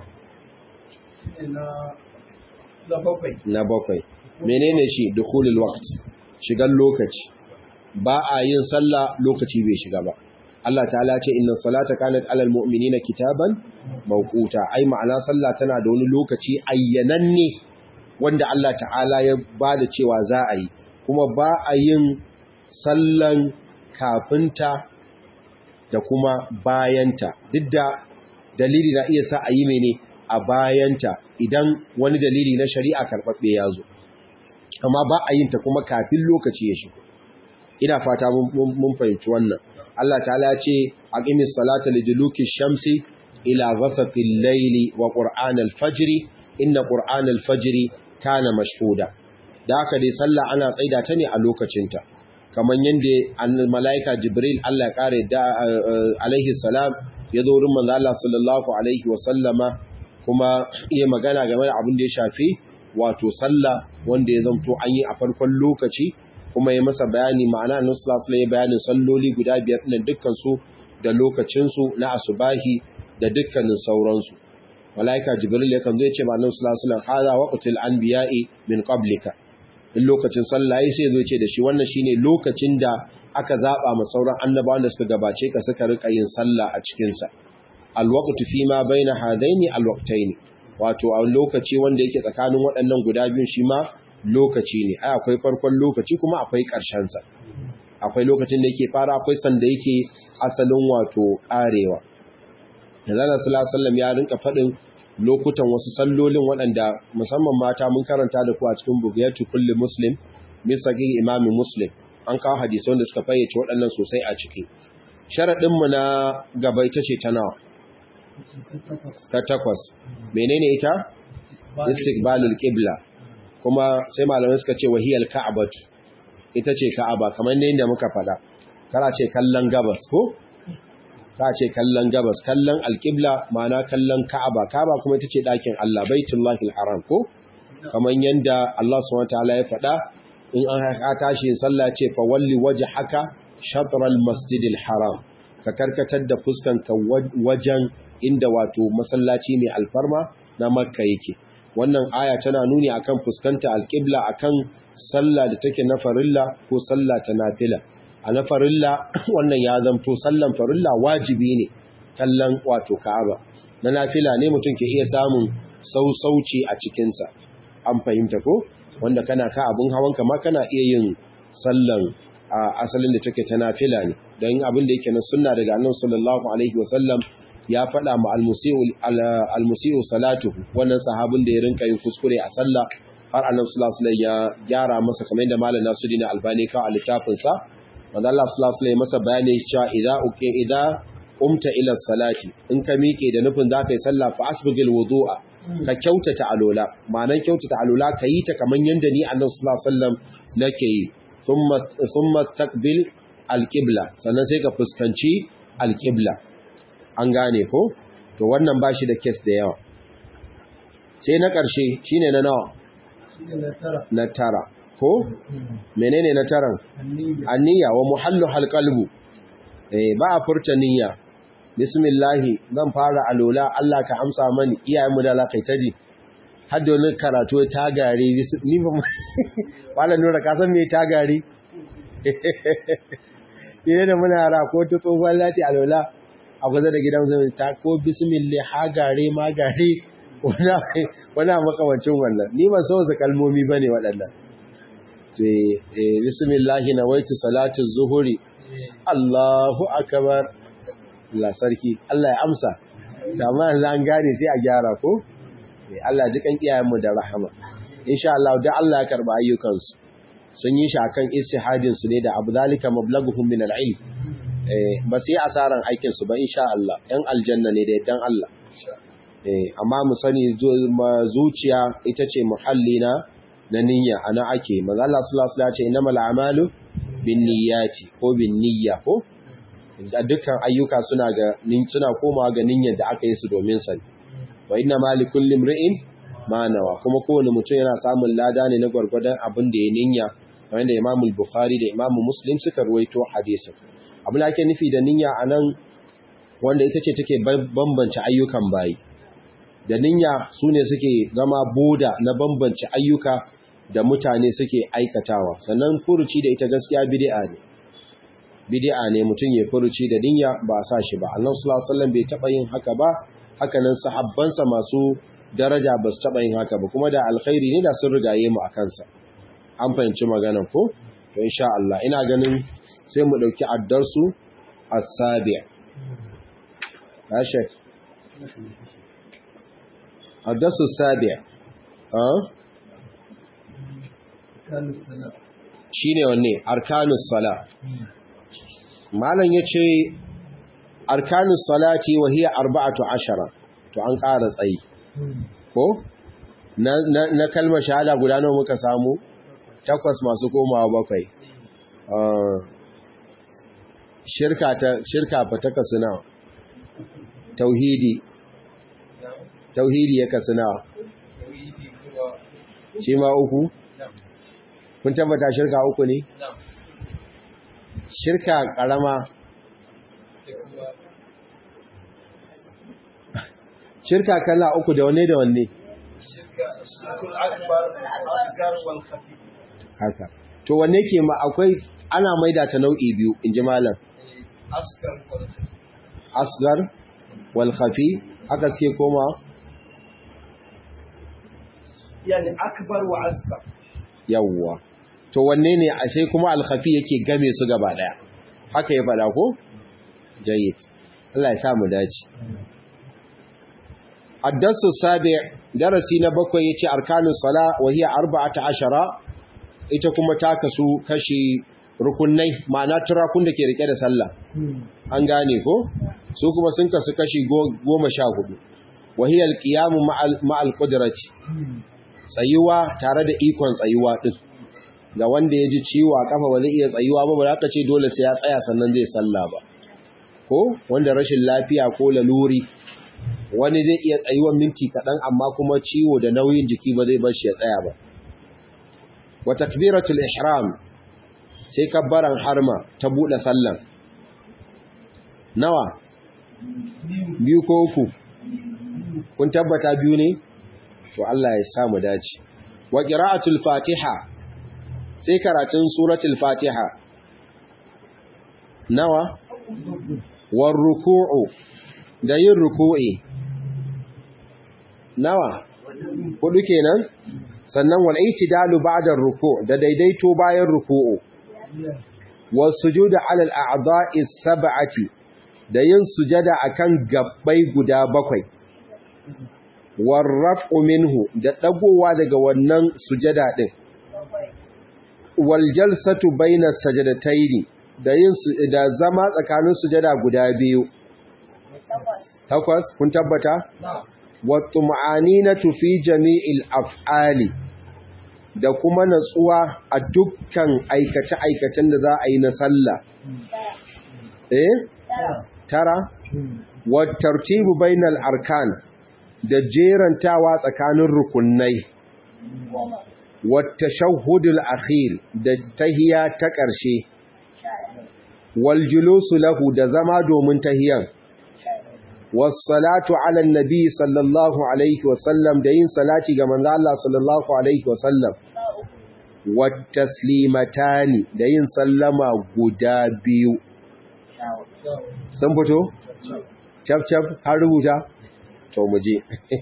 na bakwai menene shi dukhulul waqt shigan lokaci ba a yin sallah lokaci bai shiga ba Allah ta'ala ce inna salata kanat alal mu'minina kitaban mawquta ai ma'ana sallah tana da wani lokaci ayyananne wanda Allah ta'ala ya bada cewa za a yi kuma ba a yin sallan kafinta da kuma bayanta duk da dalili na iya sa a yi mene a bayanta idan wani dalili na shari'a karɓaɓɓe ya zo amma ba a yin ta kuma kafin lokaci ya shigo ina fata mun fahimci wannan Allah ta'ala ce aqimis salata liduluki shamsi ila ghasaqil layli wa qur'an al-fajr inna qur'an al-fajr kana mashhuda da haka dai sallah ana tsaida ta ne a lokacinta kaman yanda malaika jibril Allah ya kare da alaihi salam ya zo wurin manzo Allah sallallahu alaihi wa sallama kuma iya magana game da abin da ya shafi wato sallah wanda ya zanto an yi a farkon lokaci kuma ya masa bayani ma'ana annabi sallallahu alaihi bayanin salloli guda biyar din dukkan su da lokacin su na asubahi da dukkanin sauransu malaika jibril ya kan zo ya ce ma'anar sallallahu alaihi hada waqtul anbiya'i min qablika in lokacin sallah sai zo ce da shi wannan shine lokacin da aka zaba ma sauran annabawan da suka gabace ka suka rika yin sallah a cikin sa alwaqtu fi ma baina hadaini alwaqtaini wato a lokaci wanda yake tsakanin waɗannan guda biyun shi ma lokaci ne ai akwai farkon lokaci kuma akwai ƙarshen sa akwai lokacin da yake fara akwai sanda yake asalin wato ƙarewa Allah sallallahu alaihi wasallam ya rinka faɗin lokutan wasu sallolin waɗanda musamman mata mun karanta da ku a cikin bugiyatu kulli muslim misaqi imam muslim an kawo hadisi wanda suka fayyace waɗannan sosai a ciki sharadin mu na gaba ita ce ta nawa ta takwas menene ita istiqbalul qibla kuma sai malamai suka ce wahiyal ka'batu ita ce ka'aba kamar ne inda muka faɗa kara ce kallon gabas ko ka ce kallon gabas kallon alƙibla ma'ana kallon ka'aba ka'aba kuma ita ce ɗakin Allah baitullahil haram ko kamar yanda Allah subhanahu wataala ya faɗa in an haka tashi sallah ce fa walli wajhaka shatral masjidil haram ka karkatar da fuskanka wajen inda wato masallaci mai alfarma na makka yake wannan aya tana nuni akan fuskanta alƙibla akan sallah da take na farilla ko sallah ta nafila a na farilla wannan ya zamto sallan farilla wajibi ne kallon wato ka'aba na nafila ne mutum ke iya samun sausauci a cikinsa an fahimta ko wanda kana ka abin hawanka ma kana iya yin sallan a asalin da take ta nafila ne don abin da yake na sunna daga annabi sallallahu alaihi wasallam ya faɗa ma almusi'u salatu wannan sahabin da ya rinka yin kuskure a sallah har annabi sallallahu alaihi ya gyara masa kamar yadda malam Nasiruddin Albani ka a littafin sa manzo Allah sallallahu alaihi masa bayani cewa idza uqi idza umta ila salati in ka miƙe da nufin zaka yi sallah fa asbigil wudu'a ka kyautata alola ma'anan kyautata alola ka yi ta kamar yanda ni annabi sallallahu alaihi wasallam nake yi thumma thumma taqbil alqibla sannan sai ka fuskanci alqibla an gane ko to wannan bashi da case da yawa sai na ƙarshe shine na nawa na tara ko menene na taran anniya wa muhallu halqalbu eh ba a furta niyya bismillahi zan fara alola Allah ka amsa mani iyayenmu da Allah kai taji har da wani karatu ta gare ni ba wala nura ka san me ta gare ne da muna yara ko ta tsohuwar lati alola a kusa da gidan zai ta ko bismillah ha gare ma gare wani makamancin wannan ni ban sauza kalmomi ba ne waɗannan bismillahi na waitu salatu zuhuri Allahu akabar Allah sarki Allah ya amsa da ma yanzu an gane sai a gyara ko Allah ji kan iyayenmu da rahama insha Allah da Allah ya karba ayyukansu sun yi shi akan istihadin su ne da abu zalika mablaghuhum min al-ilm eh ba su yi asaran aikin su ba insha Allah ɗan aljanna ne da dan Allah eh amma mu sani zuciya ita ce muhalli na na niyya ana ake manzo Allah sallallahu alaihi wasallam ya ce innamal a'malu binniyati ko binniyya ko da dukkan ayyuka suna ga suna komawa ga niyyar da aka yi su domin sa wa inna ma likulli imri'in ma nawa kuma kowane mutum yana samun lada ne na gwargwadon abin da ya niyya wanda Imam Bukhari da Imam Muslim suka ruwaito hadisin abin da ake nufi da niyya anan wanda ita ce take bambance ayyukan bayi da niyya sune suke zama boda na bambance ayyuka da mutane suke aikatawa sannan furuci da ita gaskiya bid'a ne bid'a ne mutum ya furuci da niyya ba sa shi ba Allah sallallahu alaihi wasallam bai taba yin haka ba haka nan sahabbansa masu daraja ba su taba yin haka ba kuma da alkhairi ne da sun rigaye mu akan sa an fahimci maganar ko to insha Allah ina ganin sai mu dauki addarsu as-sabi' ya shek addarsu as-sabi' ah shine wanne arkanus sala malam yace arkanus salati wa hiya arba'atu ashara to an ƙara tsayi ko na na kalmar shahada guda nawa muka samu takwas masu komawa bakwai shirka ta shirka fa ta kasu nawa tauhidi tauhidi ya kasu nawa shi ma uku kun tabbata shirka uku ne shirka karama shirka kala uku da wanne da wanne haka to wanne ke ma akwai ana maida ta nau'i biyu in ji malam asgar wal khafi haka suke koma yani akbar wa asgar yawwa to wanne ne a sai kuma al khafi yake game su gaba daya haka ya fada ko jayyid Allah ya sa mu dace addasu sabi darasi na bakwai yace arkanus sala wa hiya 14 ita kuma ta kasu kashi rukunai ma'ana turakun da ke rike da sallah an gane ko su kuma sun kasu kashi goma sha hudu wahiyar kiyamu ma'al kudirati tsayuwa tare da ikon tsayuwa ɗin ga wanda ya ji ciwo a kafa ba zai iya tsayuwa ba ba za ka ce dole sai ya tsaya sannan zai sallah ba ko wanda rashin lafiya ko laluri wani zai iya tsayuwan minti kaɗan amma kuma ciwo da nauyin jiki ba zai bar shi ya tsaya ba wa takbiratul ihram sai kabbaran harma ta buɗe sallan nawa biyu ko uku kun tabbata biyu ne to Allah ya sa mu dace wa qira'atul fatiha sai karatun suratul fatiha nawa war ruku'u da yin ruku'i nawa hudu kenan sannan wal itidalu ba'da ruku' da daidaito bayan ruku'u was sujudu 'ala al a'dha'i sab'ati da yin sujada akan gabbai guda bakwai war raf'u minhu da dagowa daga wannan sujada din wal jalsatu baina sajadataini da yin da zama tsakanin sujada guda biyu takwas kun tabbata wa tum'aninatu fi jami'il af'ali da kuma natsuwa a dukkan aikace-aikacen da za a yi na sallah eh tara wa tartibu bainal arkan da jerantawa tsakanin rukunai wa tashahhudul akhir da tahiya ta ƙarshe wal julusu lahu da zama domin tahiyan was salatu ala nabi sallallahu alaihi wasallam da yin salati ga manzo Allah sallallahu alaihi wasallam wat taslimatani da yin sallama guda biyu sun fito cap cap har rubuta to mu je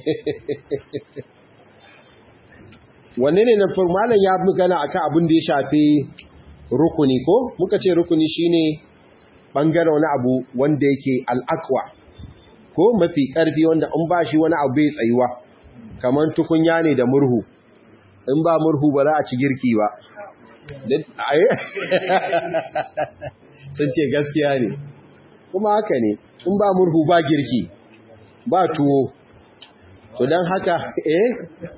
wanne ne na malam ya magana akan abin da ya shafi rukuni ko muka ce rukuni shine bangare wani abu wanda yake al'aqwa ko mafi karfi wanda in ba shi wani abu bai tsayuwa kamar tukunya ne da murhu in ba murhu ba za a ci girki ba sun ce gaskiya ne kuma haka ne in ba murhu ba girki ba tuwo to don haka eh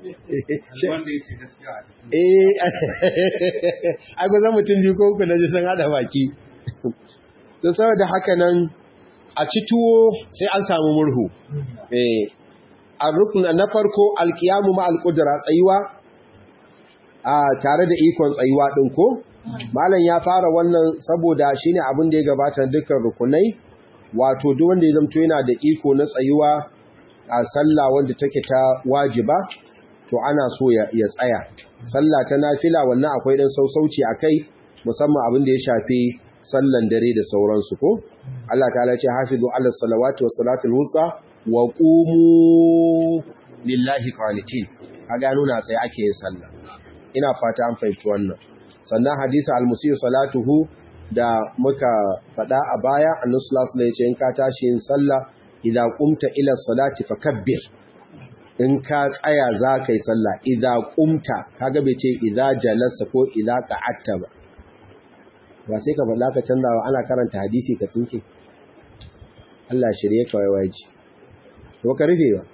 eh ai ba zan mutum biyu ko uku na ji sun hada baki to saboda haka nan a ci tuwo sai an samu murhu eh a rukun na farko alkiyamu ma alqudra tsayuwa a tare da ikon tsayuwa din ko malam ya fara wannan saboda shine abin da ya gabata dukkan rukunai wato duk wanda ya zamto yana da iko na tsayuwa a sallah wanda take ta wajiba to ana so ya tsaya sallah ta nafila wannan akwai dan sausauci akai musamman abin da ya shafi sallan dare da sauransu ko Allah ta'ala ce hafizu ala salawati was salatul wusta wa qumu lillahi qanitin kaga nuna sai ake yin sallah ina fata an fahimci wannan sannan hadisi al-musii salatuhu da muka fada a baya annabi sallallahu alaihi wasallam in ka tashi yin sallah idza qumta ila salati fakabbir in ka tsaya za ka yi sallah idza qumta kaga bai ce idza jalasta ko idza qa'atta ba ba sai ka faɗa ka canza wa ana karanta hadisi ka tsinke Allah shirye ka waiwaji to ka rufe ba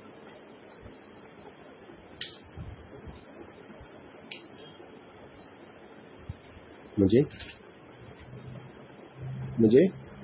muje muje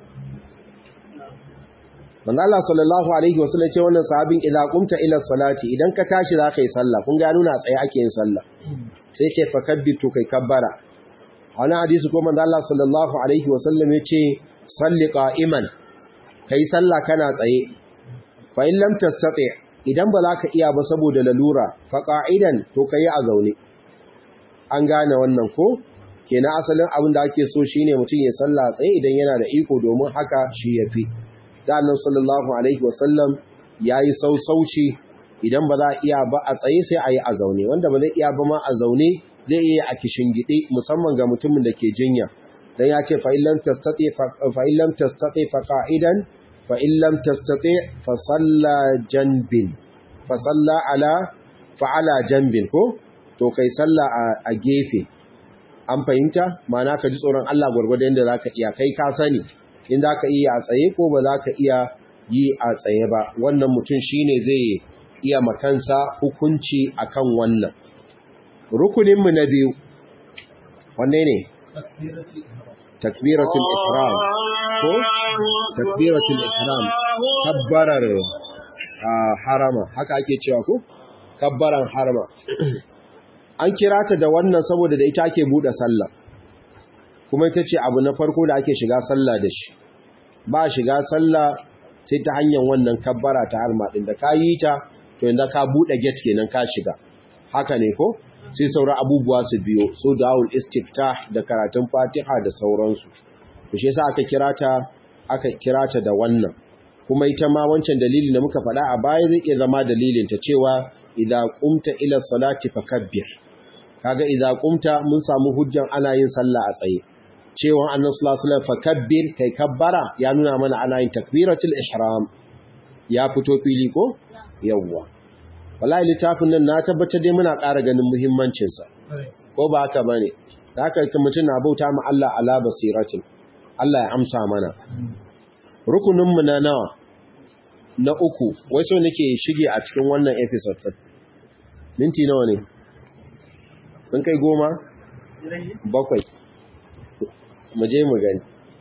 manzo Allah sallallahu alaihi wasallam ce wannan sahabin idza qumta ila salati idan ka tashi za ka yi sallah kun ga nuna tsaye ake yin sallah sai ce fakabbitu kai kabbara wani hadisi ko manzo Allah sallallahu alaihi wasallam ya ce salli qa'iman kai sallah kana tsaye fa in lam tastati idan ba za ka iya ba saboda lalura fa qa'idan to kai a zaune an gane wannan ko kenan asalin abin da ake so shine mutum ya sallah tsaye idan yana da iko domin haka shi yafi da annabi sallallahu alaihi wasallam yayi sausauci idan ba za a iya ba a tsaye sai a yi a zaune wanda ba zai iya ba ma a zaune zai iya a gide musamman ga mutumin da ke jinya dan ya ce fa illam tastati fa illam tastati fa qa'idan fa illam tastati fa salla janbin fa salla ala fa ala janbin ko to kai salla a gefe an fahimta ma'ana ka ji tsoron Allah gwargwadon yadda zaka iya kai ka sani in zaka iya a tsaye ko ba zaka iya yi a tsaye ba wannan mutum shine zai iya makansa hukunci akan wannan rukuninmu na biyu wanne ne takbiratul ihram ko takbiratul ihram kabbarar harama haka ake cewa ko kabbaran harama an kira ta da wannan saboda da ita ake bude sallah kuma ita ce abu na farko da ake shiga sallah da shi ba shiga sallah sai ta hanyar wannan kabbara ta harma din da ka yi ta to inda ka bude gate kenan ka shiga haka ne ko sai sauran abubuwa su biyo so da'ul istiftah da karatun fatiha da sauransu to shi yasa aka kira ta aka kira ta da wannan kuma ita ma wancan dalili da muka faɗa a baya zai iya zama dalilin ta cewa idza qumta ila salati fakabbir kaga idza qumta mun samu hujjan ana yin sallah a tsaye cewa annabi sallallahu alaihi wasallam fakabbir kai kabbara ya nuna mana ana yin takbiratul ihram ya fito fili ko yawwa wallahi littafin nan na tabbatar dai muna ƙara ganin muhimmancinsa ko ba haka bane da haka mutum na bauta ma Allah ala basiratin Allah ya amsa mana rukunin mu na nawa na uku wai so nake shige a cikin wannan episode din minti nawa ne sun kai goma bakwai mu je mu gani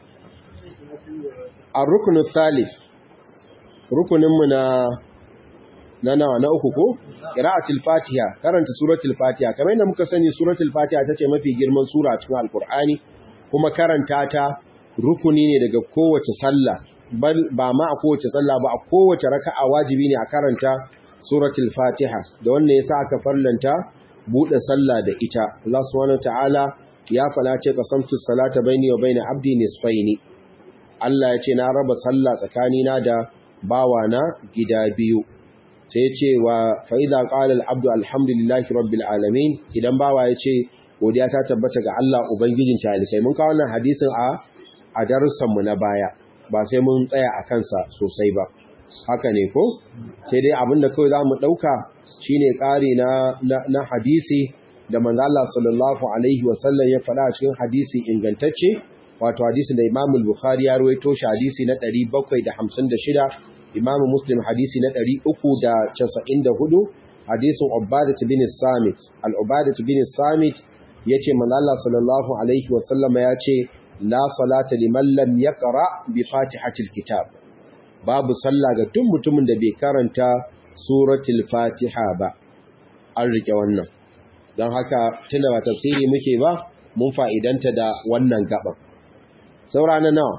ar-ruknu thalith rukunin mu na na nawa na uku ko qira'atul fatiha karanta suratul fatiha kamar yadda muka sani suratul fatiha tace mafi girman sura a cikin alqur'ani kuma karanta ta rukuni ne daga kowace sallah ba ma a kowace sallah ba a kowace raka'a wajibi ne a karanta suratul fatiha da wannan yasa aka farlanta bude sallah da ita Allah subhanahu ta'ala ya fala ce qasamtu salata baini wa baina abdi nisfaini Allah ya ce na raba sallah tsakanina da bawana gida biyu sai ce wa fa'iza ƙalar abdu alhamdulillahi rabbil alamin idan bawa ya ce godiya ta tabbata ga Allah Ubangijin talikai mun kawo wannan hadisin a a darussanmu na baya ba sai mun tsaya a kansa sosai ba haka ne ko sai dai abinda kawai za mu ɗauka shine ƙari na, na, hadisi da manzo Allah sallallahu alaihi wasallam ya faɗa a cikin hadisi ingantacce wato hadisi da Imam Bukhari ya rawaito shi hadisi na 756 Imam Muslim hadisi na 394 hadisin Ubadah bin Samit al-Ubadah bin Samit yace manzo Allah sallallahu alaihi wasallam ya ce la salata liman lam yaqra bi fatihatil kitab babu sallah ga duk mutumin da bai karanta suratul fatiha ba an rike wannan don haka tunda ba tafsiri muke ba mun fa'idanta da wannan gaban saura na nawa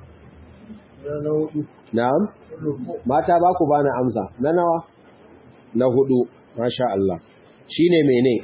na'am mata ba ku bani amsa na nawa na hudu masha Allah shine mene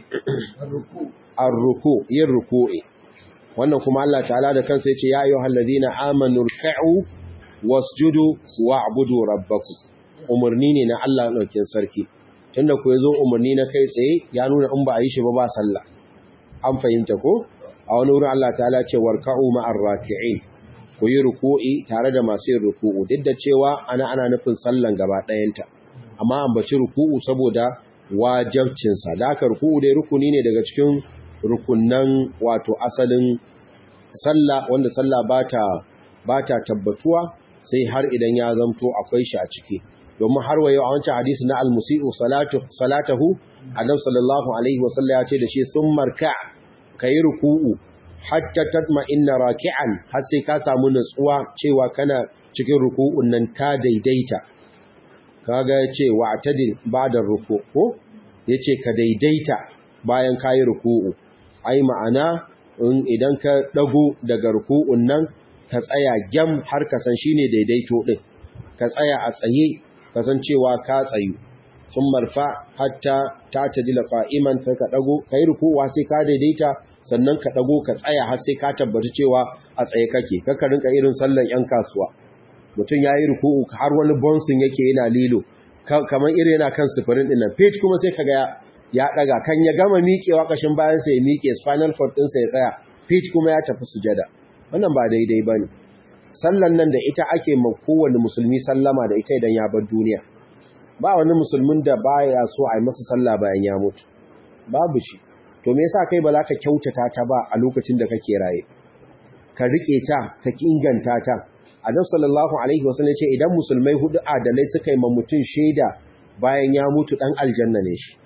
ar-ruku yin ruku'i wannan kuma Allah ta'ala da kansa yace ya ayyuhal ladina amanu ruk'u wasjudu wa'budu rabbakum umarni ne na Allah ɗaukin sarki tunda ku yazo umarni na kai tsaye ya nuna in ba a yi shi ba ba sallah an fahimta ko a wani wurin Allah ta'ala ce warka'u ma'ar raki'in ku yi ruku'i tare da masu yin ruku'u duk da cewa ana ana nufin sallan gaba ɗayanta amma an bashi ruku'u saboda wajabcinsa da aka ruku'u dai rukuni ne daga cikin rukunnan wato asalin sallah wanda sallah bata bata tabbatuwa sai har idan ya zamto akwai shi a ciki domin har wayo a wancan hadisi na al-musi'u salatu salatahu annabi sallallahu alaihi wasallam ya ce da shi thumma rka kai ruku'u hatta tatma'inna raki'an har sai ka samu nutsuwa cewa kana cikin ruku'un nan ka daidaita kaga yace wa'tadil ba'da ruku' ko yace ka daidaita bayan kayi ruku'u ai ma'ana in idan ka dago daga ruku'un nan ka tsaya gyam har ka san shine daidaito din ka tsaya a tsaye ka san cewa ka tsayu sun marfa hatta ta tadila qa'iman sai ka dago kai rukuwa sai ka daidaita sannan ka dago ka tsaya har sai ka tabbata cewa a tsaye kake kaka rinka irin sallan yan kasuwa mutum yayi ruku'u har wani bonsin yake yana lilo kamar irin yana kan sifirin din nan page kuma sai kaga ya daga kan ya gama miƙewa kashin bayan sa ya miƙe spinal cord din sa ya tsaya page kuma ya tafi sujada wannan ba daidai bane sallan nan da ita ake ma kowanne musulmi sallama da ita idan ya bar duniya ba wani musulmin da baya so a yi masa sallah bayan ya mutu babu shi to me yasa kai ba za ka kyautata ta ba a lokacin da kake raye ka rike ta ka inganta ta Adam sallallahu alaihi wasallam ce idan musulmai hudu adalai suka yi ma mutum shaida bayan ya mutu dan aljanna ne shi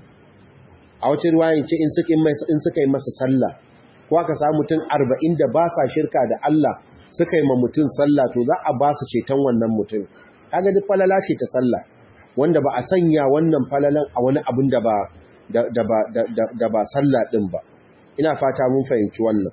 a wacce ruwayin ce in suka in suka yi masa sallah ko aka samu mutum 40 da ba sa shirka da Allah suka yi ma mutum sallah to za a ba su ceton wannan mutum kaga duk falala ce ta sallah wanda ba a sanya wannan falalan a wani abin da ba da ba da ba sallah din ba ina fata mun fahimci wannan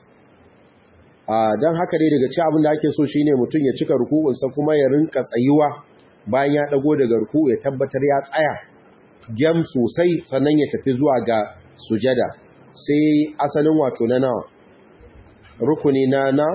don haka dai daga ci abin da ake so shine mutum ya cika ruku'unsa kuma ya rinka tsayuwa bayan ya dago daga ruku'u ya tabbatar ya tsaya gyam sosai sannan ya tafi zuwa ga sujada sai asalin wato na nawa rukuni na na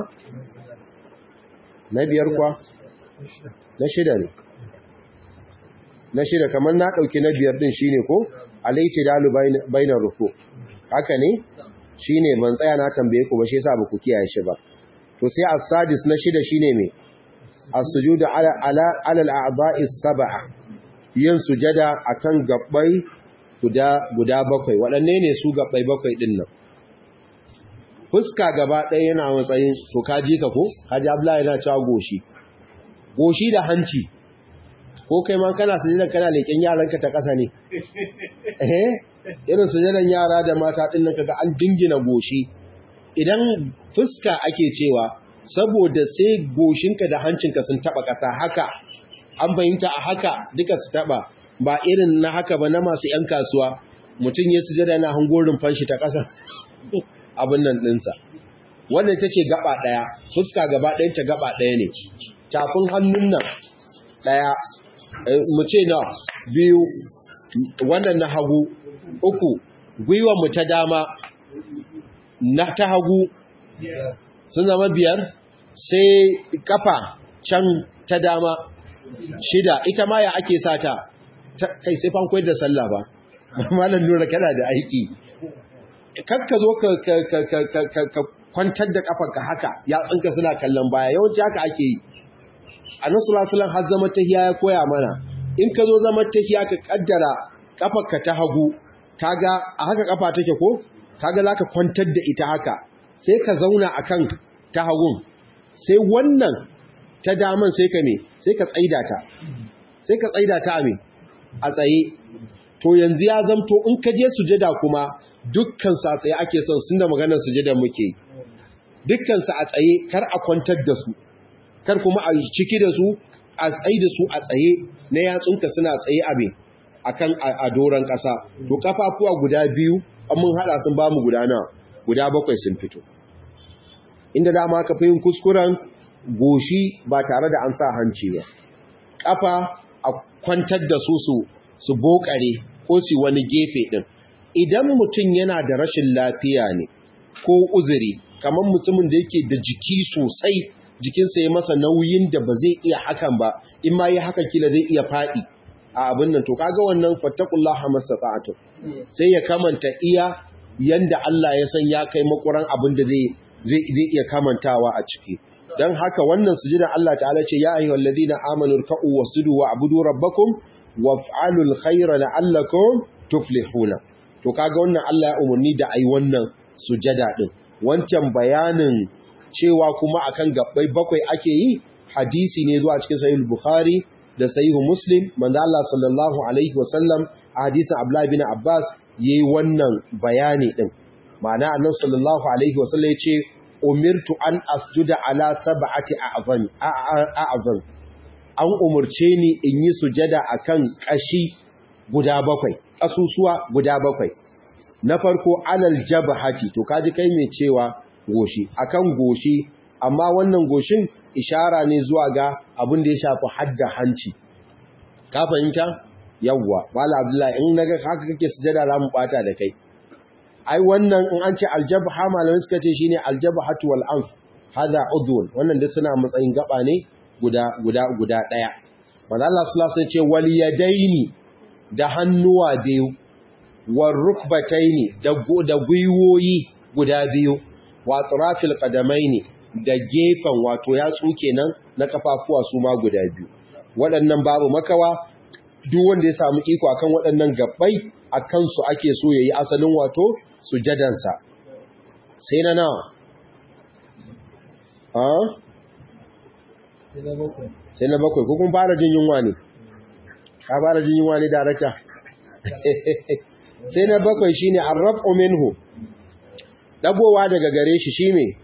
na biyar kwa na shida ne na shida kamar na ɗauki na biyar ɗin shine ko alaiti dalu bainar ruku haka ne shine ban tsaya na tambaye ku ba shi yasa ba ku kiyaye shi ba to sai as-sadis na shida shine me as-sujudu ala ala al-a'dha'i sab'a yin sujada akan gabbai guda guda bakwai waɗanne ne su gabbai bakwai din nan fuska gaba ɗaya yana matsayin to kaji ka ko kaji Abdullahi yana cewa goshi goshi da hanci ko kai ma kana sujada kana leken yaranka ta ƙasa ne eh irin sujadan yara da mata din nan kaga an dingina goshi idan fuska ake cewa saboda sai goshinka da hancinka sun taba ƙasa haka an fahimta a haka duka su taba ba irin na haka ba na masu yan kasuwa mutum ya sujada na hangorin fanshi ta ƙasa abin nan ɗinsa wannan ta ce gaba ɗaya fuska gaba ɗayanta gaba ɗaya ne tafin hannun nan ɗaya mu ce na biyu wannan na hagu uku gwiwar mu ta dama na ta hagu sun zama biyar sai kafa can ta dama shida ita ma ya ake sata kai sai fan koyar da sallah ba malam nura kana da aiki kakka zo ka kwantar da kafanka haka ya tsinka suna kallon baya yawanci haka ake yi annabi sallallahu alaihi wasallam har zama tahiya ya koya mana in ka zo zama tahiya ka kaddara kafarka ta hagu kaga a haka kafa take ko kaga zaka kwantar da ita haka sai ka zauna akan ta hagun sai wannan ta daman sai ka me sai ka tsaida ta sai ka tsaida ta me a tsaye to yanzu ya zamto in ka je sujada kuma dukkan sa tsaye ake son sun da maganar sujada muke dukkan sa a tsaye kar a kwantar da su kar kuma a ciki da su a tsaye da su a tsaye na yatsunka suna tsaye a me akan a doron ƙasa to kafafuwa guda biyu an mun hada sun bamu guda nawa guda bakwai sun fito inda dama ka fi yin kuskuren goshi ba tare da an sa hanci ba kafa a kwantar da su su su bokare ko su wani gefe din idan mutum yana da rashin lafiya ne ko uzuri kamar mutumin da yake da jiki sosai jikinsa ya masa nauyin da ba zai iya hakan ba in ma yi hakan kila zai iya faɗi a abin nan to kaga wannan fattakullaha mastata'atu sai ya kamanta iya yanda Allah ya san ya kai makuran abin da zai zai iya kamantawa a ciki dan haka wannan sujudan Allah ta'ala ce ya ayyuhal ladina amanu ruk'u wasjudu wa'budu rabbakum waf'alul khayra la'allakum tuflihuna to kaga wannan Allah ya umarni da ai wannan sujada din wancan bayanin cewa kuma akan gabbai bakwai ake yi hadisi ne zuwa cikin sahih bukhari da sahihu muslim manzo Allah sallallahu alaihi wasallam a hadisin Abdullah bin Abbas yayi wannan bayani din ma'ana annabi sallallahu alaihi wasallam yace umirtu an asjuda ala sab'ati a'zam a'zam an umurce ni in yi sujada akan kashi guda bakwai kasusuwa guda bakwai na farko alal jabhati to kaji kai mai cewa goshi akan goshi amma wannan goshin ishara ne zuwa ga abin da ya shafi hadda hanci ka fahimta yawwa wala abdullahi in naga haka kake sujada za mu bata da kai ai wannan in an ce aljabha malamai suka ce shine aljabhatu wal anf hada udhun wannan da suna matsayin gaba ne guda guda guda daya manzo Allah sallallahu alaihi wasallam ce wal yadaini da hannuwa biyu war rukbataini da da gwiwoyi guda biyu wa atrafil qadamaini da gefen wato yatsu kenan na kafafuwa su ma guda biyu waɗannan babu makawa duk wanda ya samu iko akan waɗannan gabbai a kansu ake so yayi asalin wato sujadansa sai na nawa ha sai na bakwai ko kun fara jin yunwa ne ka fara jin yunwa ne darakta sai na bakwai shine arrafu minhu dagowa daga gare shi shi me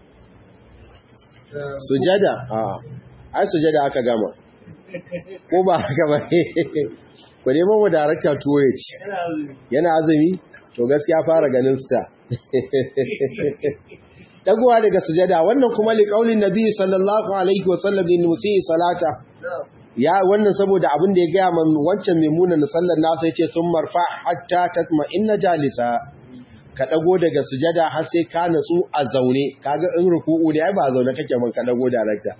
sujada a ai sujada aka gama ko ba haka ba ku neman mu darakta tuwo ya ci yana azumi to gaskiya fara ganin sta dagowa daga sujada wannan kuma liƙaulin nabi sallallahu alaihi wasallam din musi salata ya wannan saboda abin da ya gaya man wancan maimuna na sallar nasa yace sun marfa hatta tatma inna jalisa ka dago daga sujada har sai ka natsu a zaune kaga in ruku'u ne ai ba zaune kake man ka dago darakta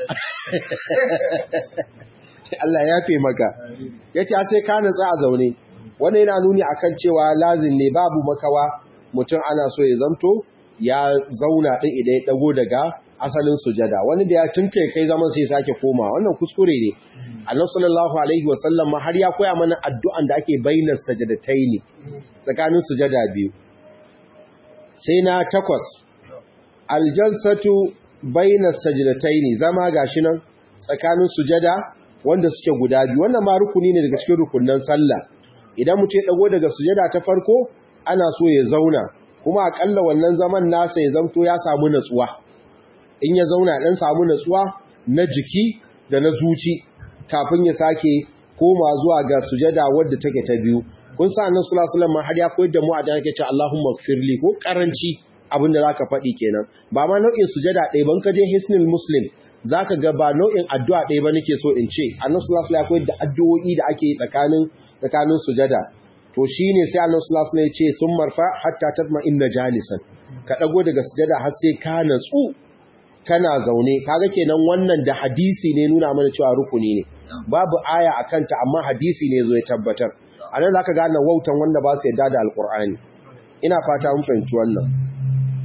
Allah ya fe maka yace sai ka natsu a zaune wannan yana nuni akan cewa lazim ne babu makawa mutum ana so ya zamto ya zauna din idan ya dago daga asalin sujada wani da ya tunke kai zaman sai sake koma wannan kuskure ne Allah sallallahu alaihi wasallam har ya koya mana addu'an da ake bainar sajadataini tsakanin sujada biyu sai na takwas aljalsatu bainar sajadataini zama gashi nan tsakanin sujada wanda suke guda biyu wannan ma rukuni ne daga cikin rukunnan sallah idan mutum ya dago daga sujada ta farko ana so ya zauna kuma akalla wannan zaman nasa ya zamto ya samu natsuwa in ya zauna dan samu natsuwa na jiki da na zuci kafin ya sake koma zuwa ga sujada wadda take ta biyu kun sa annabi sallallahu alaihi wasallam har ya koyar da mu a da yake ce Allahumma ighfirli ko karanci abin da zaka faɗi kenan ba ma nau'in sujada ɗaya ban ka je hisnul muslim zaka ga ba nau'in addu'a ɗaya ba nake so in ce annabi sallallahu alaihi wasallam ya koyar da addu'o'i da ake tsakanin tsakanin sujada to shine sai annabi sallallahu alaihi wasallam ya ce sun marfa hatta tatma inna jalisan ka dago daga sujada har sai ka natsu kana zaune kaga kenan wannan da hadisi ne nuna mana cewa rukuni ne babu aya akan ta amma hadisi ne zo ya tabbatar anan zaka gane wautan wanda ba su yarda da alqur'ani ina fata mun fahimci wannan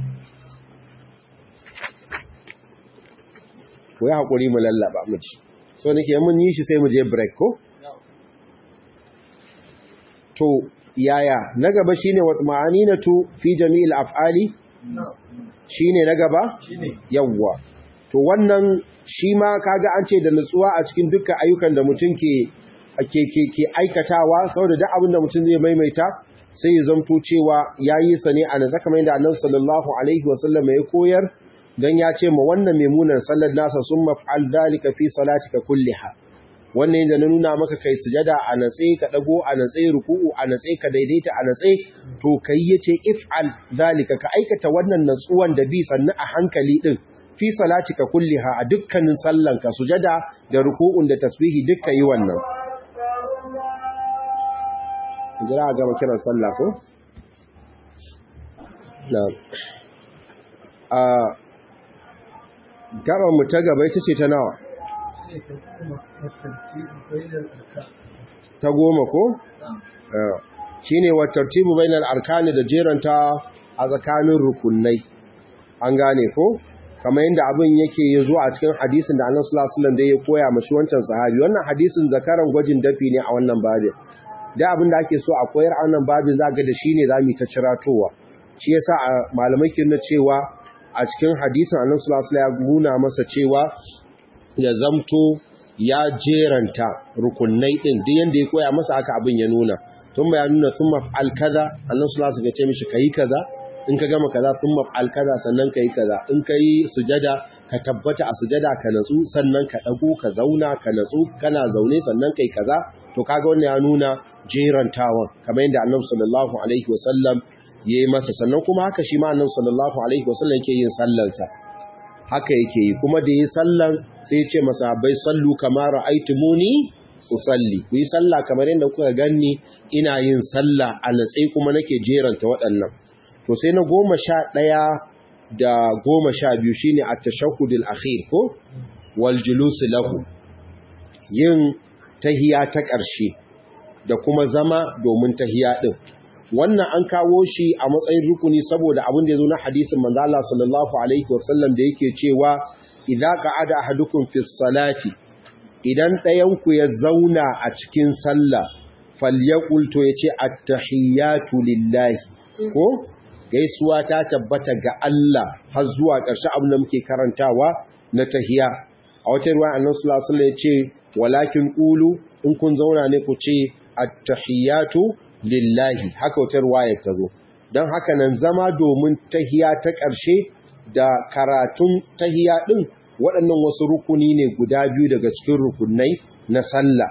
ko ya hakuri mu lallaba mu ci so nake mun yi shi sai mu je break ko to yaya na gaba shine wa ma'aninatu fi jami'il af'ali shine na gaba yawwa to wannan shi ma kaga an ce da nutsuwa a cikin dukkan ayyukan da mutum ke ke ke ke aikatawa saboda duk abin da mutum zai maimaita sai ya zamto cewa yayi sa ne a nasa kamar yadda Annabi sallallahu alaihi wasallam ya koyar dan ya ce ma wannan memunan sallar nasa summa fa'al dhalika fi salatika kulliha wannan yadda na nuna maka kai sujada a natse ka dago a natse ruku'u a natse ka daidaita a natse to kai yace if'al zalika ka aikata wannan natsuwan da bi sannu a hankali din fi salatika kulliha a dukkanin sallan ka sujada da ruku'un da tasbihi dukka yi wannan jira ga kiran sallah ko na'am a gaban mu ta gaba ita ce ta nawa ta goma ko? shi ne wa tartibu bainal arkani da jeranta a tsakanin rukunai an gane ko? kamar yadda abin yake ya zo a cikin hadisin da annan sulasulan da ya koya mashi wancan sahabi wannan hadisin zakaran gwajin dafi ne a wannan babin da abin da ake so a koyar a wannan babin za ga da shi ne za mu ta ciratowa shi yasa a malamai ke na cewa a cikin hadisin annan sulasula ya nuna masa cewa ya zamto ya jeranta rukunai din duk yanda ya koya masa aka abin ya nuna tun ba ya nuna sun maf'al kaza annan su lasu ga ce mishi kayi kaza in ka gama kaza sun maf'al kaza sannan kayi kaza in ka yi sujada ka tabbata a sujada ka natsu sannan ka dago ka zauna ka natsu kana zaune sannan kai kaza to kaga wannan ya nuna jerantawan kamar yadda annabi sallallahu alaihi wasallam yayi masa sannan kuma haka shi ma annabi sallallahu alaihi wasallam yake yin sallansa haka yake yi kuma da yi sallan sai ce masahabai sallu kamar ra'aitumuni usalli ku yi sallah kamar yadda kuka ganni ina yin sallah a natse kuma nake jeranta waɗannan to sai na goma sha ɗaya da goma sha biyu shine a tashahudul akhir ko wal julus lahu yin tahiya ta ƙarshe da kuma zama domin tahiya din wannan an kawo shi a matsayin rukuni saboda abin da ya zo na hadisin manzo Allah sallallahu alaihi wasallam da yake cewa idza qa'ada ahadukum fi salati idan ɗayan ku ya zauna a cikin sallah falyaqul to yace at-tahiyatu lillahi ko gaisuwa ta tabbata ga Allah har zuwa ƙarshe abin da muke karantawa na tahiya a wata ruwa annabi sallallahu alaihi wasallam yace walakin qulu in kun zauna ne ku ce at-tahiyatu lillahi haka wata ruwayar ta zo don haka nan zama domin tahiya ta ƙarshe da karatun tahiya ɗin waɗannan wasu rukuni ne guda biyu daga cikin rukunai na sallah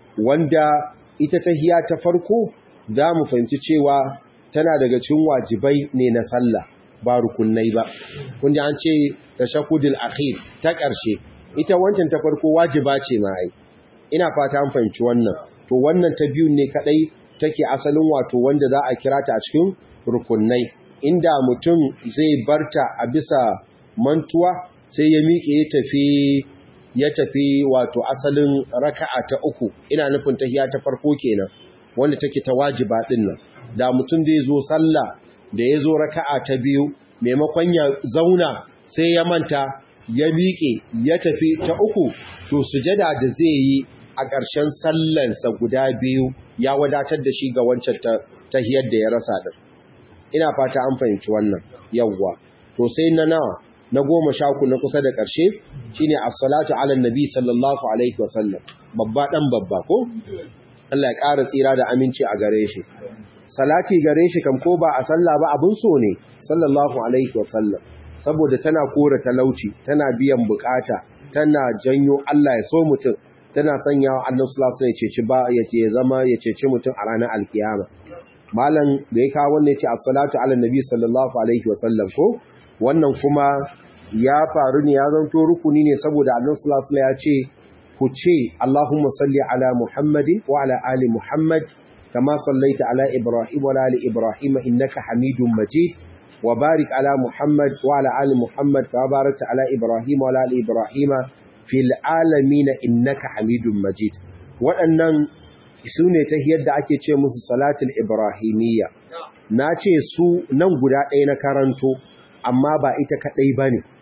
wanda ita tahiya ta farko za mu fahimci cewa tana daga cikin wajibai ne na sallah ba rukunai ba kun ji an ce tashahhudul akhir ta ƙarshe ita wancan ta farko wajiba ce ma ai ina fata an fahimci wannan to wannan ta biyu ne kadai take asalin wato wanda za a kira ta a cikin rukunai inda mutum zai barta a bisa mantuwa sai ya miƙe ya tafi ya tafi wato asalin raka'a ta uku ina nufin tahiya ta farko kenan wanda take ta wajiba din nan da mutum zai zo sallah da ya zo raka'a ta biyu maimakon ya zauna sai ya manta ya miƙe ya tafi ta uku to sujada da zai yi a ƙarshen sallansa guda biyu ya wadatar da shi ga wancan tahiyar da ya rasa din ina fata an fahimci wannan yawwa to sai na nawa na goma sha ku na kusa da ƙarshe shine as-salatu ala nabi sallallahu alaihi wasallam babba dan babba ko Allah ya ƙara tsira da aminci a gare shi salati gare shi kam ko ba a sallah ba abun so ne sallallahu alaihi wasallam saboda tana kora talauci tana biyan bukata tana janyo Allah ya so mutum tana sanya wa annabi sallallahu alaihi wasallam ya ceci ba ya ce zama ya ceci mutum a ranar alkiyama malam da ya kawo wannan ya ce as-salatu ala nabi sallallahu alaihi wasallam ko wannan kuma ya faru ne ya zanto rukuni ne saboda annabi sallallahu alaihi wasallam ya ce ku ce Allahumma salli ala Muhammadin wa ala ali Muhammad kama sallaita ala Ibrahim wa ala ali Ibrahim innaka Hamidum Majid wa barik ala Muhammad wa ala ali Muhammad kama barakta ala Ibrahim wa ala ali Ibrahim fil alamin innaka Hamidum Majid waɗannan su ne ta yadda ake ce musu salatul ibrahimiyya na ce su nan guda ɗaya na karanto amma ba ita kaɗai ba ne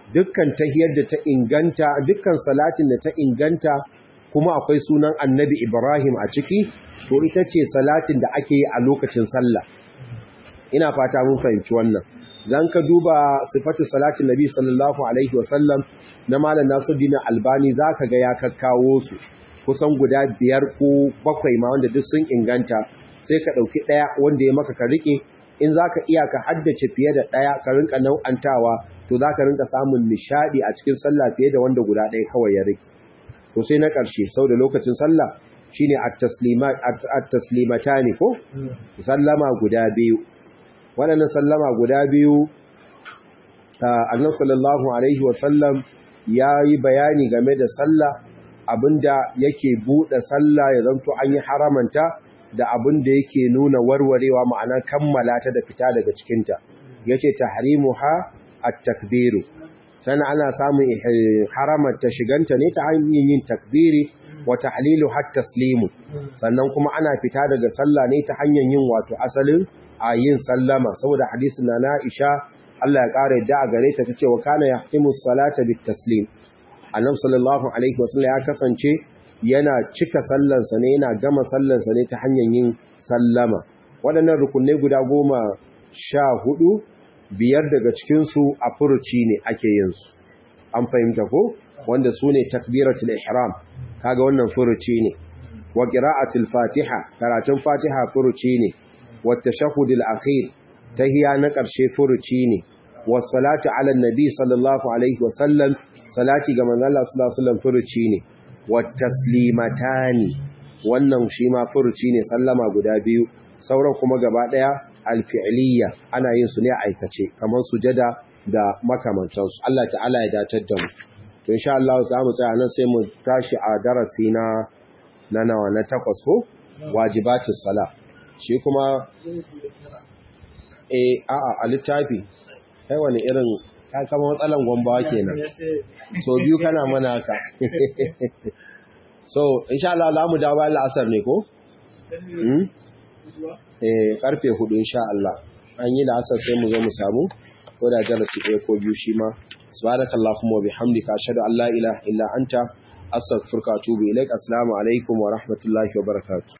dukkan tahiyar da ta inganta dukkan salatin da ta inganta kuma akwai sunan annabi Ibrahim a ciki to ita ce salatin da ake yi a lokacin sallah ina fata mun fahimci wannan dan ka duba sifatu salatin nabi sallallahu alaihi wasallam na malam Nasiruddin Albani zaka ga ya kakkawo su kusan guda biyar ko bakwai ma wanda duk sun inganta sai ka dauki daya wanda ya maka ka rike in zaka iya ka haddace fiye da daya ka rinka nau'antawa to zaka rinka samun nishadi a cikin sallah fiye da wanda guda daya kawai ya rike to sai na karshe sau da lokacin sallah shine at-taslimat at-taslimatani ko sallama guda biyu waɗannan sallama guda biyu annabi sallallahu alaihi wasallam ya yi bayani game da sallah abinda yake buɗe sallah ya zanto an yi haramanta da abinda yake nuna warwarewa ma'ana kammala ta da fita daga cikinta yace tahrimuha at-takbiru sana ana samun haramanta shiganta ne ta hanyar yin takbiri wa tahlilu hat taslimu sannan kuma ana fita daga sallah ne ta hanyar yin wato asalin a yin sallama saboda hadisin na Aisha Allah ya ƙara yadda a gare ta tace wa kana yahtimu salata bit taslim annabi sallallahu alaihi wasallam ya kasance yana cika sallansa ne yana gama sallansa ne ta hanyar yin sallama waɗannan rukunai guda goma sha hudu biyar daga cikinsu a furuci ne ake yin su an fahimta ko wanda su ne takbiratul ihram kaga wannan furuci ne wa qira'atul fatiha karatun fatiha furuci ne wa tashahhudul akhir tahiya na ƙarshe furuci ne wa salatu ala nabi sallallahu alaihi wa sallam salati ga manzon Allah sallallahu alaihi wasallam furuci ne wa taslimatani wannan shi ma furuci ne sallama guda biyu sauran kuma gaba daya alfi'liya ana yin su ne a aikace kamar sujada da makamantansu Allah ta'ala ya datar da mu to insha Allah za mu tsaya nan sai mu tashi a darasi na na nawa na takwas ko wajibatus sala shi kuma eh a'a a littafi kai wani irin ka kama matsalan gwambawa kenan so biyu kana mana haka so insha Allah za mu dawo bayan la'asar ne ko eh karfe hudu insha Allah an yi la'asar sai mu zo mu samu ko da darasi ɗaya ko biyu shi ma subhanakallahumma wa bihamdika ashhadu an la ilaha illa anta astaghfiruka wa atubu ilaik assalamu alaikum wa rahmatullahi wa barakatuh